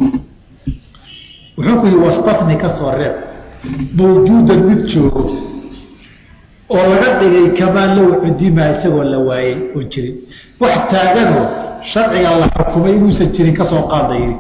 A: wuxuu ku yihi wastafni ka soo reeb mawjuudan mid joogo oo laga dhigay kamaa low cudima isagoo la waayey oon jirin wax taaganoo sharciga la xukumay inuusan jirin ka soo qaada yidhi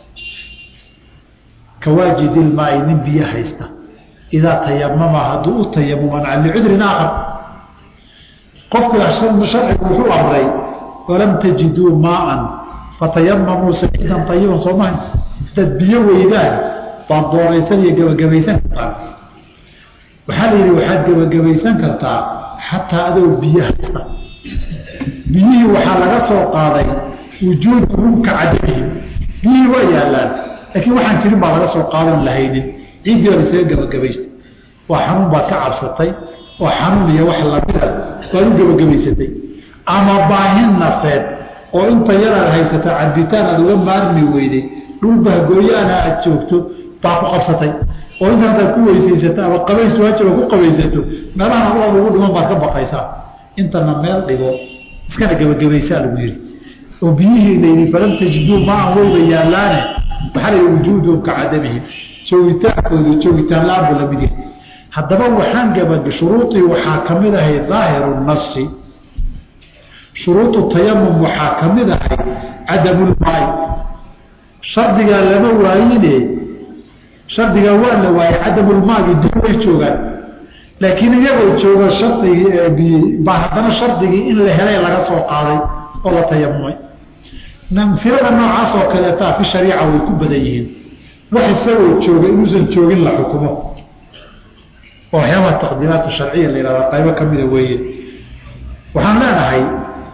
A: kawaajidilmaai nin biyo haysta idaa tayamama hadduu u tayamuman can licudrin aakhar qofku sharcigu wuxuu amray walam tajiduu maaan fatayamamuu saciidan ayiban soo maha hadaad biyo weydaan baad dooraysan iyo gebagabaysan kartaa waxaa la yidhi waxaad gebagabaysan kartaa xataa adoo biyo haysta biyihii waxaa laga soo qaaday wujuuduhum ka cadamihim biyihii waa yaallaan laakiin waxaan jirin baa laga soo qaadan lahaynin ciiddii baa isaga gebagabaystay waa xanuun baad ka cabsatay oo xanuun iyo wax lamida waad u gebagabaysatay ama baahin nafeed oo inta yaraad haysata cabitaan aad uga maarmi weyday dhul bahgooyaana aad joogto baa ku qabsatay oo inta hadaad ku weysaysato ama qabays waajiba ku qabaysato meelahan allaad ugu dhiman baad ka baqaysaa intana meel dhigo iskana gebagabaysaa lagu yidhi oo biyihii layidhi falam tajiduu maan weyba yaallaane waxaa la yidhi wujuuduhum ka cadamihim joogitaankoodu joogitaan la-aan buu lamid yahay haddaba waxaan gabag shuruudii waxaa ka mid ahay daahiru nasi shuruudu tayamum waxaa ka mid ahay cadamulmaay shardigaa lama waayine shardigaa waa la waayey cadamulmaagi dib way joogaan laakiin iyagoo jooga shardigii baa haddana shardigii in la helay laga soo qaaday oo la tayamumay namfilada noocaas oo kaleetaa fi shariica way ku badan yihiin wax isagoo jooga inuusan joogin la xukumo oo waxyaabaha taqdiiraat sharciya la yihahda qaybo ka mida weeye waxaan leenahay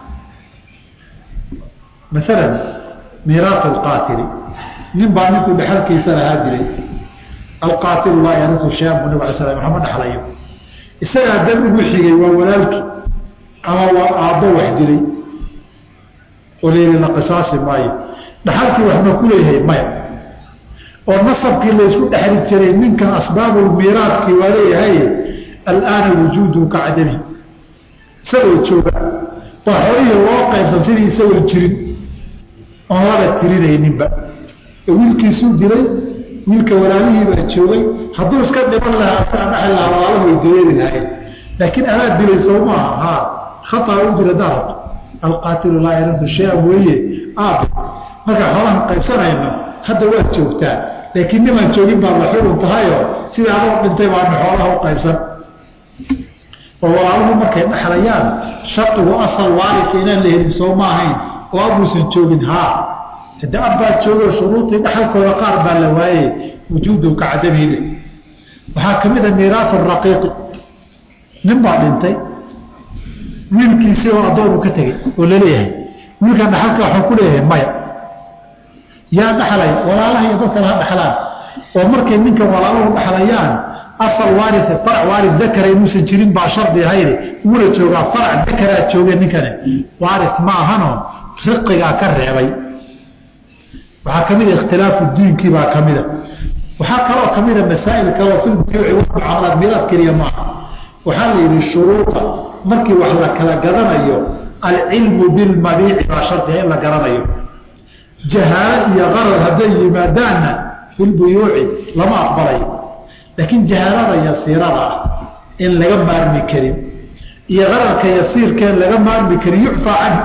A: maalan miiraas alqaatili nin baa ninkuu dhexalkiisa lahaa dilay alqaatilu laa yarisu shayan bu nabig ala slam waxama dhexlayo isagaa dan ugu xigay waa walaalkii ama waa aabbo wax dilay oo layidhi la qisaasi maayo dhaxalkii waxma ku leeyahay maya oo nasabkii laysku dhexli jiray ninkan asbaabulmiiraadkii waa leeyahay alaana wujuuduhu ka cadami isagoo jooga baa xolihii loo qaybsan sidii isagoo jirin oon laba tirinayninba wiilkiisuu dilay wiilka walaalihiibaa joogay hadduu iska dhiman lahaa asaa dhaxli lahaa walaalaha way dareeri lahayn laakiin adaa dilay soo maaha haa khataa u dila daarat alqaatilu laa yarisu shay-an weeye aab markaa xoolahan qaybsanayno hadda waad joogtaa laakiin nimaan joogin baad la xurun tahayoo sidai adoo dhintay baana xoolaha u qaybsan oo walaaluhu markay dhexlayaan shardigu asal waarika inaan la helin soo ma ahayn oo abuusan joogin haa hade abbaad joogo shuruudii dhaxalkooda qaar baa la waayey wujuudu ka cadamiile waxaa ka mid a miiraas raqiiqi nin baa dhintay wiilkiisii oo addoonu ka tegey oo laleeyahay wiilkan dhaxalka waxuu ku leeyahay maya yaa dhaxlay walaalaha iyo dadkana ha dhaxlaan oo markay ninkan walaaluhu dhaxlayaan asal waaris farac waaris dakara inuusan jirin baa shardi ahayde uuna joogaa farac dakaraa jooge ninkani waaris ma ahano riqigaa ka reebay waxaa ka mida ikhtilaafu diinkii baa ka mida waxaa kaloo ka mida masaa'il kaleo fi lbuyuuci walmucaamalaat miiraad keliya maaha waxaa la yidhi shuruuda markii wax la kala gadanayo alcilmu bilmabiici baa shardiga in la garanayo jahaalo iyo qarar hadday yimaadaanna fi lbuyuuci lama aqbalayo laakiin jahaalada yasiirada ah in laga maarmi karin iyo qararka yasiirkeen laga maarmi karin yucfaa canhu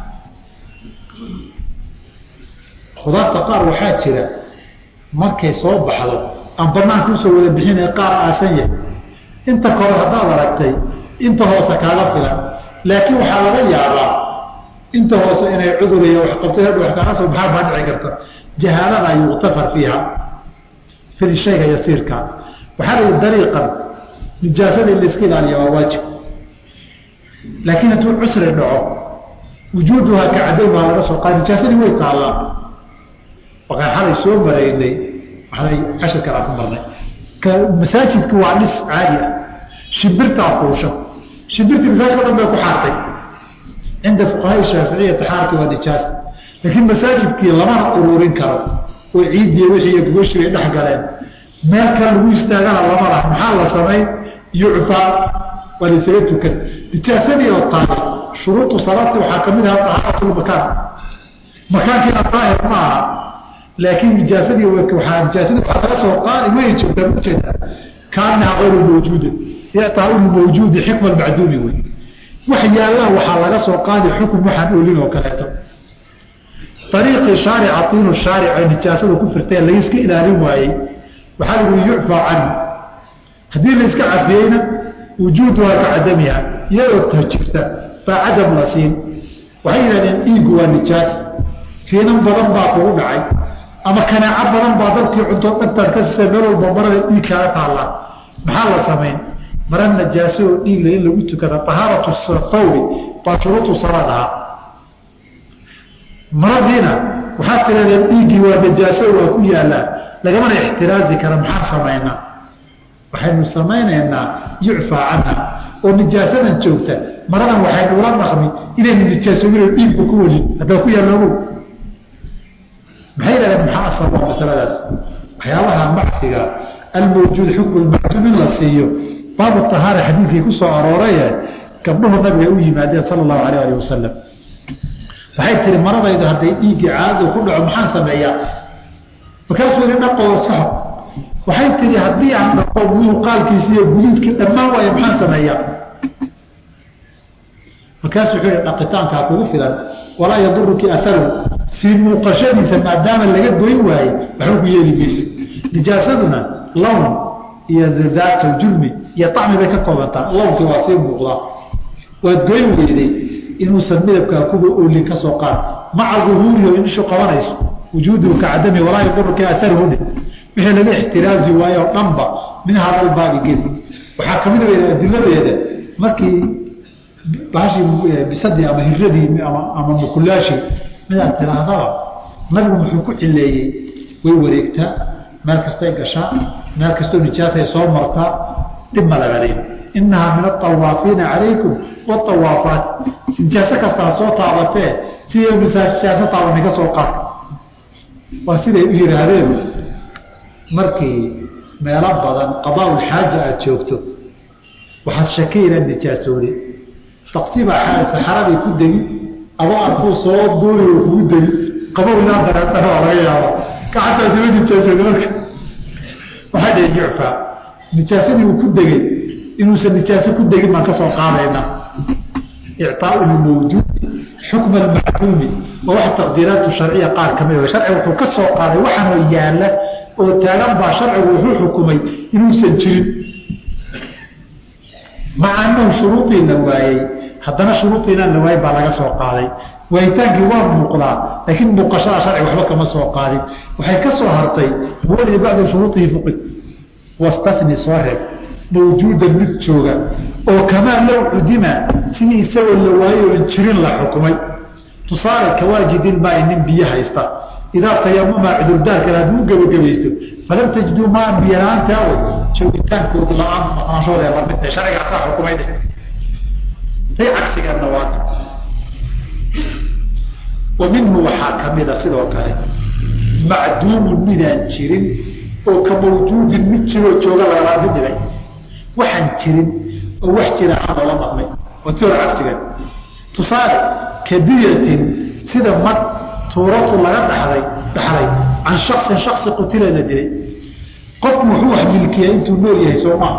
A: khudaarta qaar waxaa jira markay soo baxdo aan banaanka usoo wada bixinay qaar aasan yahay inta kore haddaad aragtay inta hoose kaaga filan laakiin waxaa laga yaabaa inta hoose inay cudur iyo waxqabtay hadh wax kaaga soo baxaan baa dhici karta jahaalada yuktafar fiiha fi shayga yasiirka waxaa layihi dariiqan nijaasada in layska ilaaliya waa waajib laakiin hadduu cusri dhaco wujuuduhaa ka cadaymaa laga soo qaada nijaasadii way taallaa wakaan xalay soo maraynay waxay cashirkan aan ku marnay masaajidku waa dhis caadi ah shimbirtaa fuusha shimbirtii masaajidka o dhan bay ku xaartay cinda fuqahaa shaaficiya taxaarki waa nijaas laakiin masaajidkii lamana ururin karo oo ciidiya wixii gogashii bay dhex galeen meel kale lagu istaagana lama lah maxaa la samay yucfaa waa laysaga tukan nijaasadii oo taale shuruudu salaati waxaa ka mid aha tahaaratlmakaan makaankiina daahir ma aha laakiin nijaasadii waaa nijaasadii waxaa laga soo qaadi way joogtaa ujeeda kaanaha ayru mawjuuda taau mawjuudi xikma macduumi wey wax yaallaan waxaa laga soo qaadi xukun waxaan olin oo kaleeto ariiqii shaarica tiinu shaaric ee nijaasada ku firtee layska ilaalin waayey waxaa lagu yucfaa canhu haddii layska cafiyeyna wujuuduhaa ka cadamiha iyadoo ta jirta baa cadam la siin waxay yidhahdeen dhiigu waa nijaas fiinan badan baa kugu dhacay ama kanaaco badan baa dadkii cunto dhagtaad ka siisay meel walba marada dhiig kaaga taallaa maxaa la samayn mara najaaso oo dhiigla in lagu tukada tahaaratu thawbi baa shuruudu salaad ahaa maradiina waxaad tirahdeen dhiiggii waa najaaso waa ku yaallaa lagamana ixtiraazi kara maxaa samaynaa waxaynu samaynaynaa yucfaa canha oo nijaasadan joogta maradan waxaynu ula dhaqmi inaynu nijaasoobin dhiigku ku welin haddaa ku yaalloogo maxay yidhahdeen maxaa asal waa masaladaas waxyaabaha macsiga almawjuud xukmu lmacduum in la siiyo baabu tahaara xadiidkii ku soo arooraye gabdhuhu nabiga u yimaadeen sala allahu alayh alih wasalam waxay tihi maradaydu hadday dhiiggii caadadu ku dhaco maxaan sameeyaa markaasuu yihi dhaqoo saxo waxay tihi haddii aan dhaqo muuqaalkiisi iyo guduudkii dhammaan waayo maxaan sameeyaa markaasuu wuxuu yihi dhaqitaankaa kugu filan walaa yaduruki aharu sii muuqashadiisa maadaama laga goyn waaye waxba ku yeeli mayso nijaasaduna lawn iyo daata julmi iyo acmi bay ka koobantaa lawnkii waa sii muuqdaa waad goyn weyday inuusan midabkaa kuba oolin ka soo qaad maca duhuurihi in ishu qabanayso wujuuduhu ka cadami walaa yaduruka aharuhune wixii laga ixtiraazi waayo o dhanba min hadalbaabi geli waxaa kamid a adiladeeda markii baashii bisadii ama hiradii ama mukulaashii midaad tiraahdaba nabigu muxuu ku cileeyey way wareegtaa meel kastay gashaa meel kastoo nijaasay soo martaa dhib ma lagadin inahaa min aawaafiina calaykum waawaafaat nijaaso kastaa soo taabatee siday nijaaso taabani ka soo qaad waa siday u yihaahdeen markii meelo badan qadaaul xaaja aada joogto waxaad shaki inaad nijaasoode taqsibaa saxaradii ku degi adoo arkuu soo duuli oo kugu degi qabow ilaa dareetana waa laga yaaba gacantaa sima nijaasoode marka waxay dhaheen yucfaa nijaasadii uu ku degay inuusan nijaaso ku degin baan ka soo qaadayna icطaau lmawjuudi xukma almacluumi oo wax taqdiiraatu sharciya qaar ka mid sharciga wuxuu ka soo qaaday waxaanoo yaalla oo taagan baa sharcigu wuxuu xukumay inuusan jirin maca anahu shuruudiina waayey haddana shuruudiinaan la waayey baa laga soo qaaday waayitaankii waa muuqdaa laakiin muuqashada sharciga waxba kama soo qaadin waxay ka soo hartay wali bacda shuruudihi fuqid wastani soo reeb mawjuudan mid jooga oo kamaa low cudima sidii isagoo la waayo oon jirin la xukumay tusaale kawaajidilmaai nin biyo haysta idaa tayamama cudurdaarkan hadduu u gebagabaysto falam tajiduu maan biyalaanta awo joogitaankooda la-aan maqnaanshooda lamidta sharcigaasaa xukumay dheh tay cagsigeedna waa wa minhu waxaa kamida sidoo kale macduumun midaan jirin oo ka mawjuudin mid jiroo jooga lagala mid dhigay waxaan jirin oo wax jira aan loola dhaqmay waa ti hore cagsigeed tusaale kadiyatin sida mag tuurasu laga dhaxday dhaxlay can shaksin shaksi qutila la dilay qofku wuxuu wax milkiya intuu nool yahay soo maa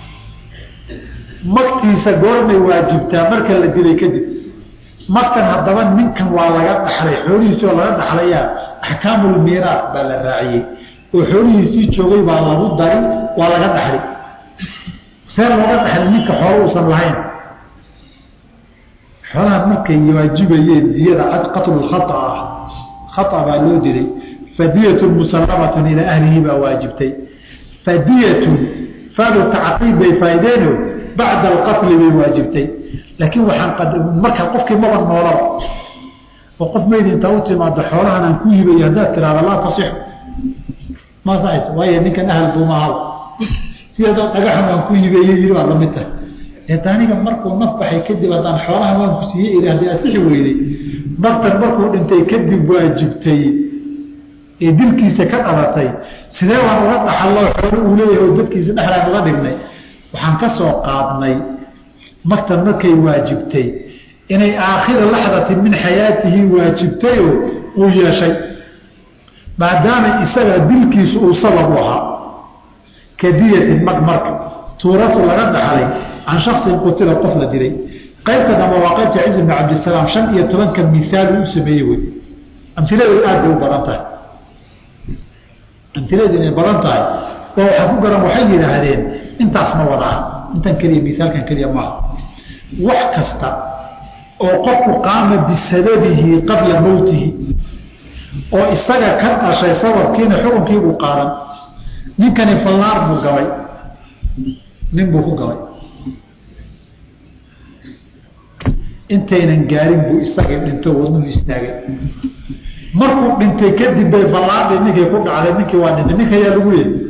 A: magtiisa goormay waajibtaa marka la dilay kadib magtan haddaba ninkan waa laga dhaxlay xoolihiisi oo laga dhaxlayaa axkaamulmiiraat baa la raaciyey oo xoolihiisii joogay baa lagu dari waa laga dhaxlay see looga dhaxlay ninka xoolo uusan lahayn xoolaha markay waajibayeen diyada qatlulkhata ah khata baa loo dilay fadiyatun musallamatun ilaa ahlihi baa waajibtay fadiyatun faadu tacqiib bay faa'ideeno bacda alqatli bay waajibtay laakiin waxaan markaa qofkii maba noolaba oo qof mayd intaa u timaado xoolahan aan ku hibayo haddaad tiraahda laa tasixu ma saxaysa waayo ninkan ahal buuma ahal sideedoo dhagaxan aan ku hibeeye yiri baad lamid tahay eeta aniga markuu naf baxay kadib haddaan xoolahan waan ku siiyey iri haddii asixi weyday naftan markuu dhintay kadib waajibtay ee dilkiisa ka dhalatay sidee waan uga dhaxallo xoolo uu leeyahay oo dadkiisa dhexlaan uga dhignay waxaan ka soo qaadnay magtan markay waajibtay inay aakhira laxdatin min xayaatihi waajibtayoo uu yeeshay maadaama isaga dilkiisu uu sabab u ahaa kadiyatin mag marka tuurasu laga dhaxlay can shaksin qutila qof la dilay qaybta dambe waa qaybta ciz bn cabdisalaam shan iyo tobanka miaal uu sameeyey wey amiladu aad bay u badan tahay amiladu inay badan tahay oo waxaa ku garan waxay yidhaahdeen intaas ma wadaa intan keliya miaalkan keliya maaha wax kasta oo qofku qaama bisababihi qabla mowtihi oo isaga ka dhashay sababkiina xukunkiibuu qaadan ninkani fallaar buu gabay nin buu ku gabay intaynan gaarin buu isagii dhinto wadnuhu istaagay markuu dhintay kadib bay fallaardii ninkii ku dhacday ninkii waa dhintay ninka ayaa lagu leeyay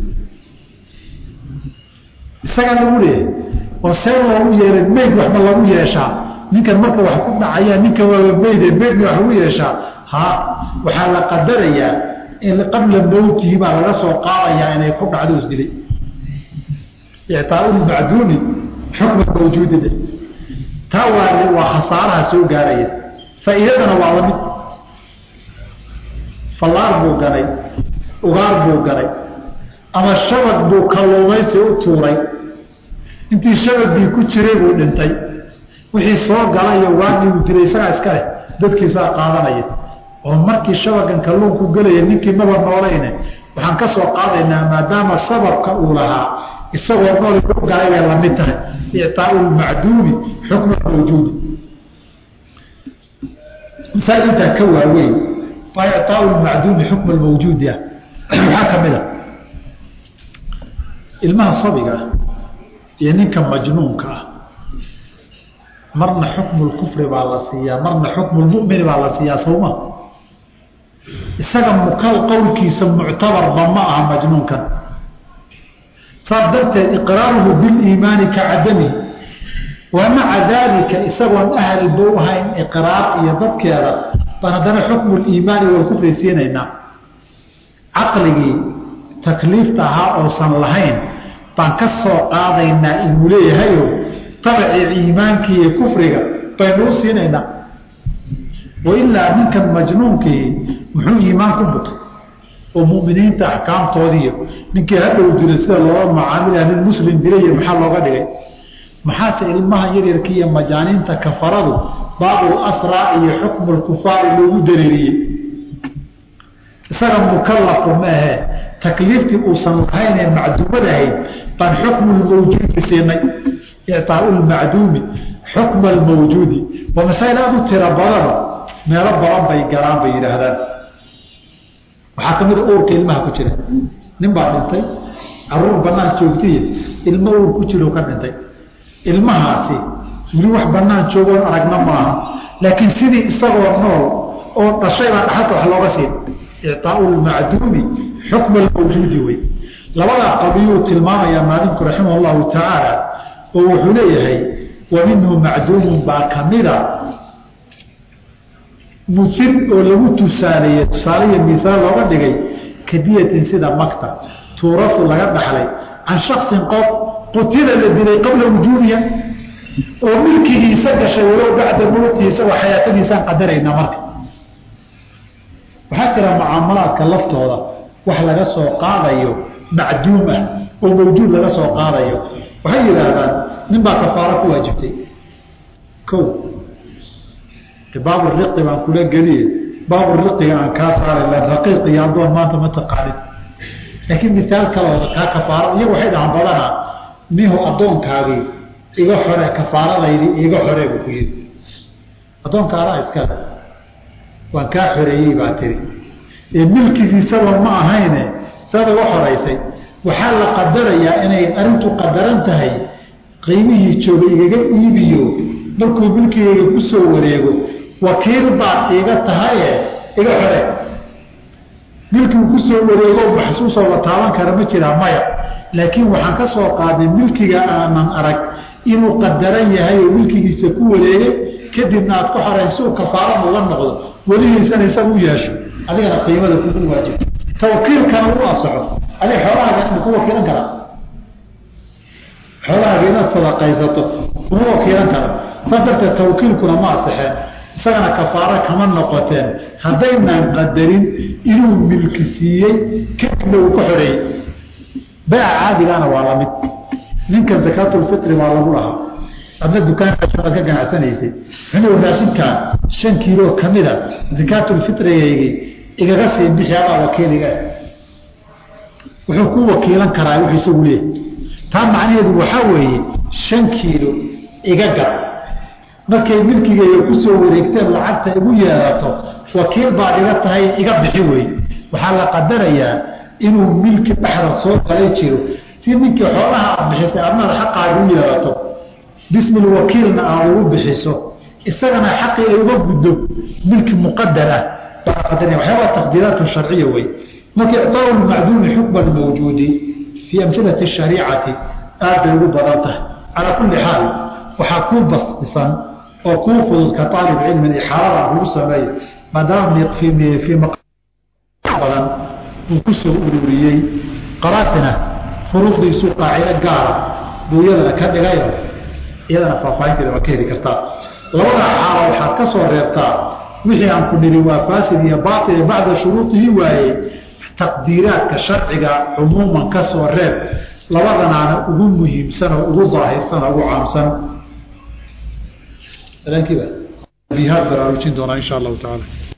A: isagaa lagu leeyahay oo see loogu yeelay meyd waxba lagu yeeshaa ninkan marka wax ku dhacaya ninkan waaba meyde meydna wax lagu yeeshaa ha waxaa la qadarayaa in qabla mowtihi baa laga soo qaadayaa inay ku dhacdo isdilay ictaaulmacduumi xukma mawjuudide taa waa waa khasaaraha soo gaaraya faa'iidadana waa lamid fallaar buu ganay ugaar buu ganay ama shabag buu kalluumaysi u tuuray intii shabagii ku jiray buu dhintay wixii soo galayo waagii uu dilay isagaa iska leh dadkiisaa qaadanaya oo markii shabagan kalluunku gelaya ninkii maba noolayne waxaan ka soo qaadaynaa maadaama sababka uu lahaa isagoo nool u galay bay lamid tahay ictaau lmacduumi xukma mawjuudi masaa'il intaa ka waaweyn waa ictaau lmacduumi xukma mawjuudi ah waxaa ka mid a ilmaha sabiga ah iyo ninka majnuunka ah marna xukmu lkufri baa la siiyaa marna xukmu lmumini baa la siiyaa sawma isaga mukal qowlkiisa muctabarba ma aha majnuunkan saas darteed iqraaruhu biliimaani ka cadamihi wa maca daalika isagoon ahalba u ahayn iqraar iyo dadkeeda baan haddana xukmu liimaani walkufri siinaynaa caqligii takliifta ahaa oosan lahayn baan ka soo qaadaynaa inuu leeyahayo tabacii iimaankii iyo kufriga baynu u siinaynaa wailaa ninkan majnuunkii muxuu iimaan ku butay oo muminiinta axkaamtoodiiyo ninkii hadhow dilay sida looga macaamilaa nin muslim dilay maxaa looga dhigay maxaase ilmaha yaryarkii iyo majaaniinta kafaradu baabul asraa iyo xukmu lkufaari loogu dareeriyey isaga mukallafu maahe takliiftii uusan lahaynee macduumadahayd baan xukmu lmawjuudi siinay ictaau lmacduumi xukma almawjuudi waa masaa'il aada u tira badana meelo badan bay galaan bay yidhaahdaan waxaa ka mida uurka ilmaha ku jira nin baa dhintay caruur banaan joogtiy ilmo uur ku jiro ka dhintay ilmahaasi weli wax banaan joogoon aragna maaha laakiin sidii isagoo nool oo dhashay baa dhaxalka wax looga siin icaau lmacduumi xukma almawjuudi wey labadaa qadiyuu tilmaamayaa maalinku raximah llahu tacaala oo wuxuu leeyahay wa minhu macduumun baa kamida musir oo lagu tusaaleeye tusaaleya misaal looga dhigay kadiyatin sida makta tuurasu laga dhaxlay can shaksin qof qutila la dilay qabla wujuubiha oo milkigiisa gashay walow bacda mowtiisa waa xayaatadiisaan qadarayna marka waxaa jira mucaamalaadka laftooda wax laga soo qaadayo macduum ah oo mawjuud laga soo qaadayo waxay yidhaahdaan nin baa kafaaro ku waajibtay o baaburiqi baan kula geliye baaburiqiga aan kaa saaray raqiiq iyo addoon maanta ma taqaanin laakiin misaal kalooda kaa kafaaro iyagu waxay dhahaan badanaa nihu addoonkaagii iga xore kafaaradaydi iga xore buu ku yidhi addoonka adaa iskale waan kaa xoreeyey baa tiri ee milkigiisaba ma ahayne saad uga xoraysay waxaa la qadarayaa inay arrintu qadaran tahay qiimihii jooga igaga iibiyo markuu milkigayga ku soo wareego wakiil baad iiga tahaye iga xore milkigu ku soo wareego maxsuusoo la taaban kara ma jiraa maya laakiin waxaan ka soo qaaday milkiga aanan arag inuu qadaran yahay oo milkigiisa ku wareege kadibna aad ku xorayn si uu kafaaran uga noqdo welihiisana isaga u yeesho adigana qiimada kugu waajibto tawkiilkana u asaxo adig xoolahaaga ma ku wakiilan karaa xoolahaaga inaad sadaqaysato kuma wakiilan kara saas darteed tawkiilkuna ma asaxeen isagana kafaaro kama noqoteen haddaynaan qadarin inuu milki siiyey kadibna uu ka xoreeyey bayca caadigaana waa lamid ninka zakaatulfitri baa lagu lahaa adna dukaankaad ka ganacsanaysay xunigu raashinkaa shan kiilo kamida zakaatulfitrigaygii igaga sii bixi adaa wakiiliga wuxuu ku wakiilan karaa wuxuu isagu leeyahy taa macnaheedu waxaa weeye shan kiilo iga gad markay milkigayga kusoo wareegteen lacagta igu yeelato wakiil baad iga tahay iga bixi wey waxaa la qadarayaa inuu milki dhexda soo galay jiro si ninkii xoolaha aad bixisay adnaad xaqaaga u yeelato bismil wakiilna aad ugu bixiso isagana xaqii ay uga guddo milki muqadar ah baa qadaraya waxyaabaa taqdiiraatu sharciya wey marka icطaaءu lmacduumi xukma mawjuudi fii amhilati shariicati aad bay ugu badan tahay calaa kulli xaal waxaa kuu basdisan oo kuu fudud ka aalib cilmin ixaalada kugu sameeyo maadaama fii badan uu ku soo ururiyey qaraatina furuuqdiisu qaacido gaara buu iyadana ka dhigayo iyadana faahfaahinteeda waa ka heli kartaa labada xaalo waxaad ka soo reebtaa wixii aan ku niri waa faasid iyo baatil bacda shuruudihi waayey taqdiiraadka sharciga cumuuman ka soo reeb labadanaana ugu muhiimsan oo ugu daahirsan oo ugu caamsan bihaad baraarujin doonaa insha allahu tacaala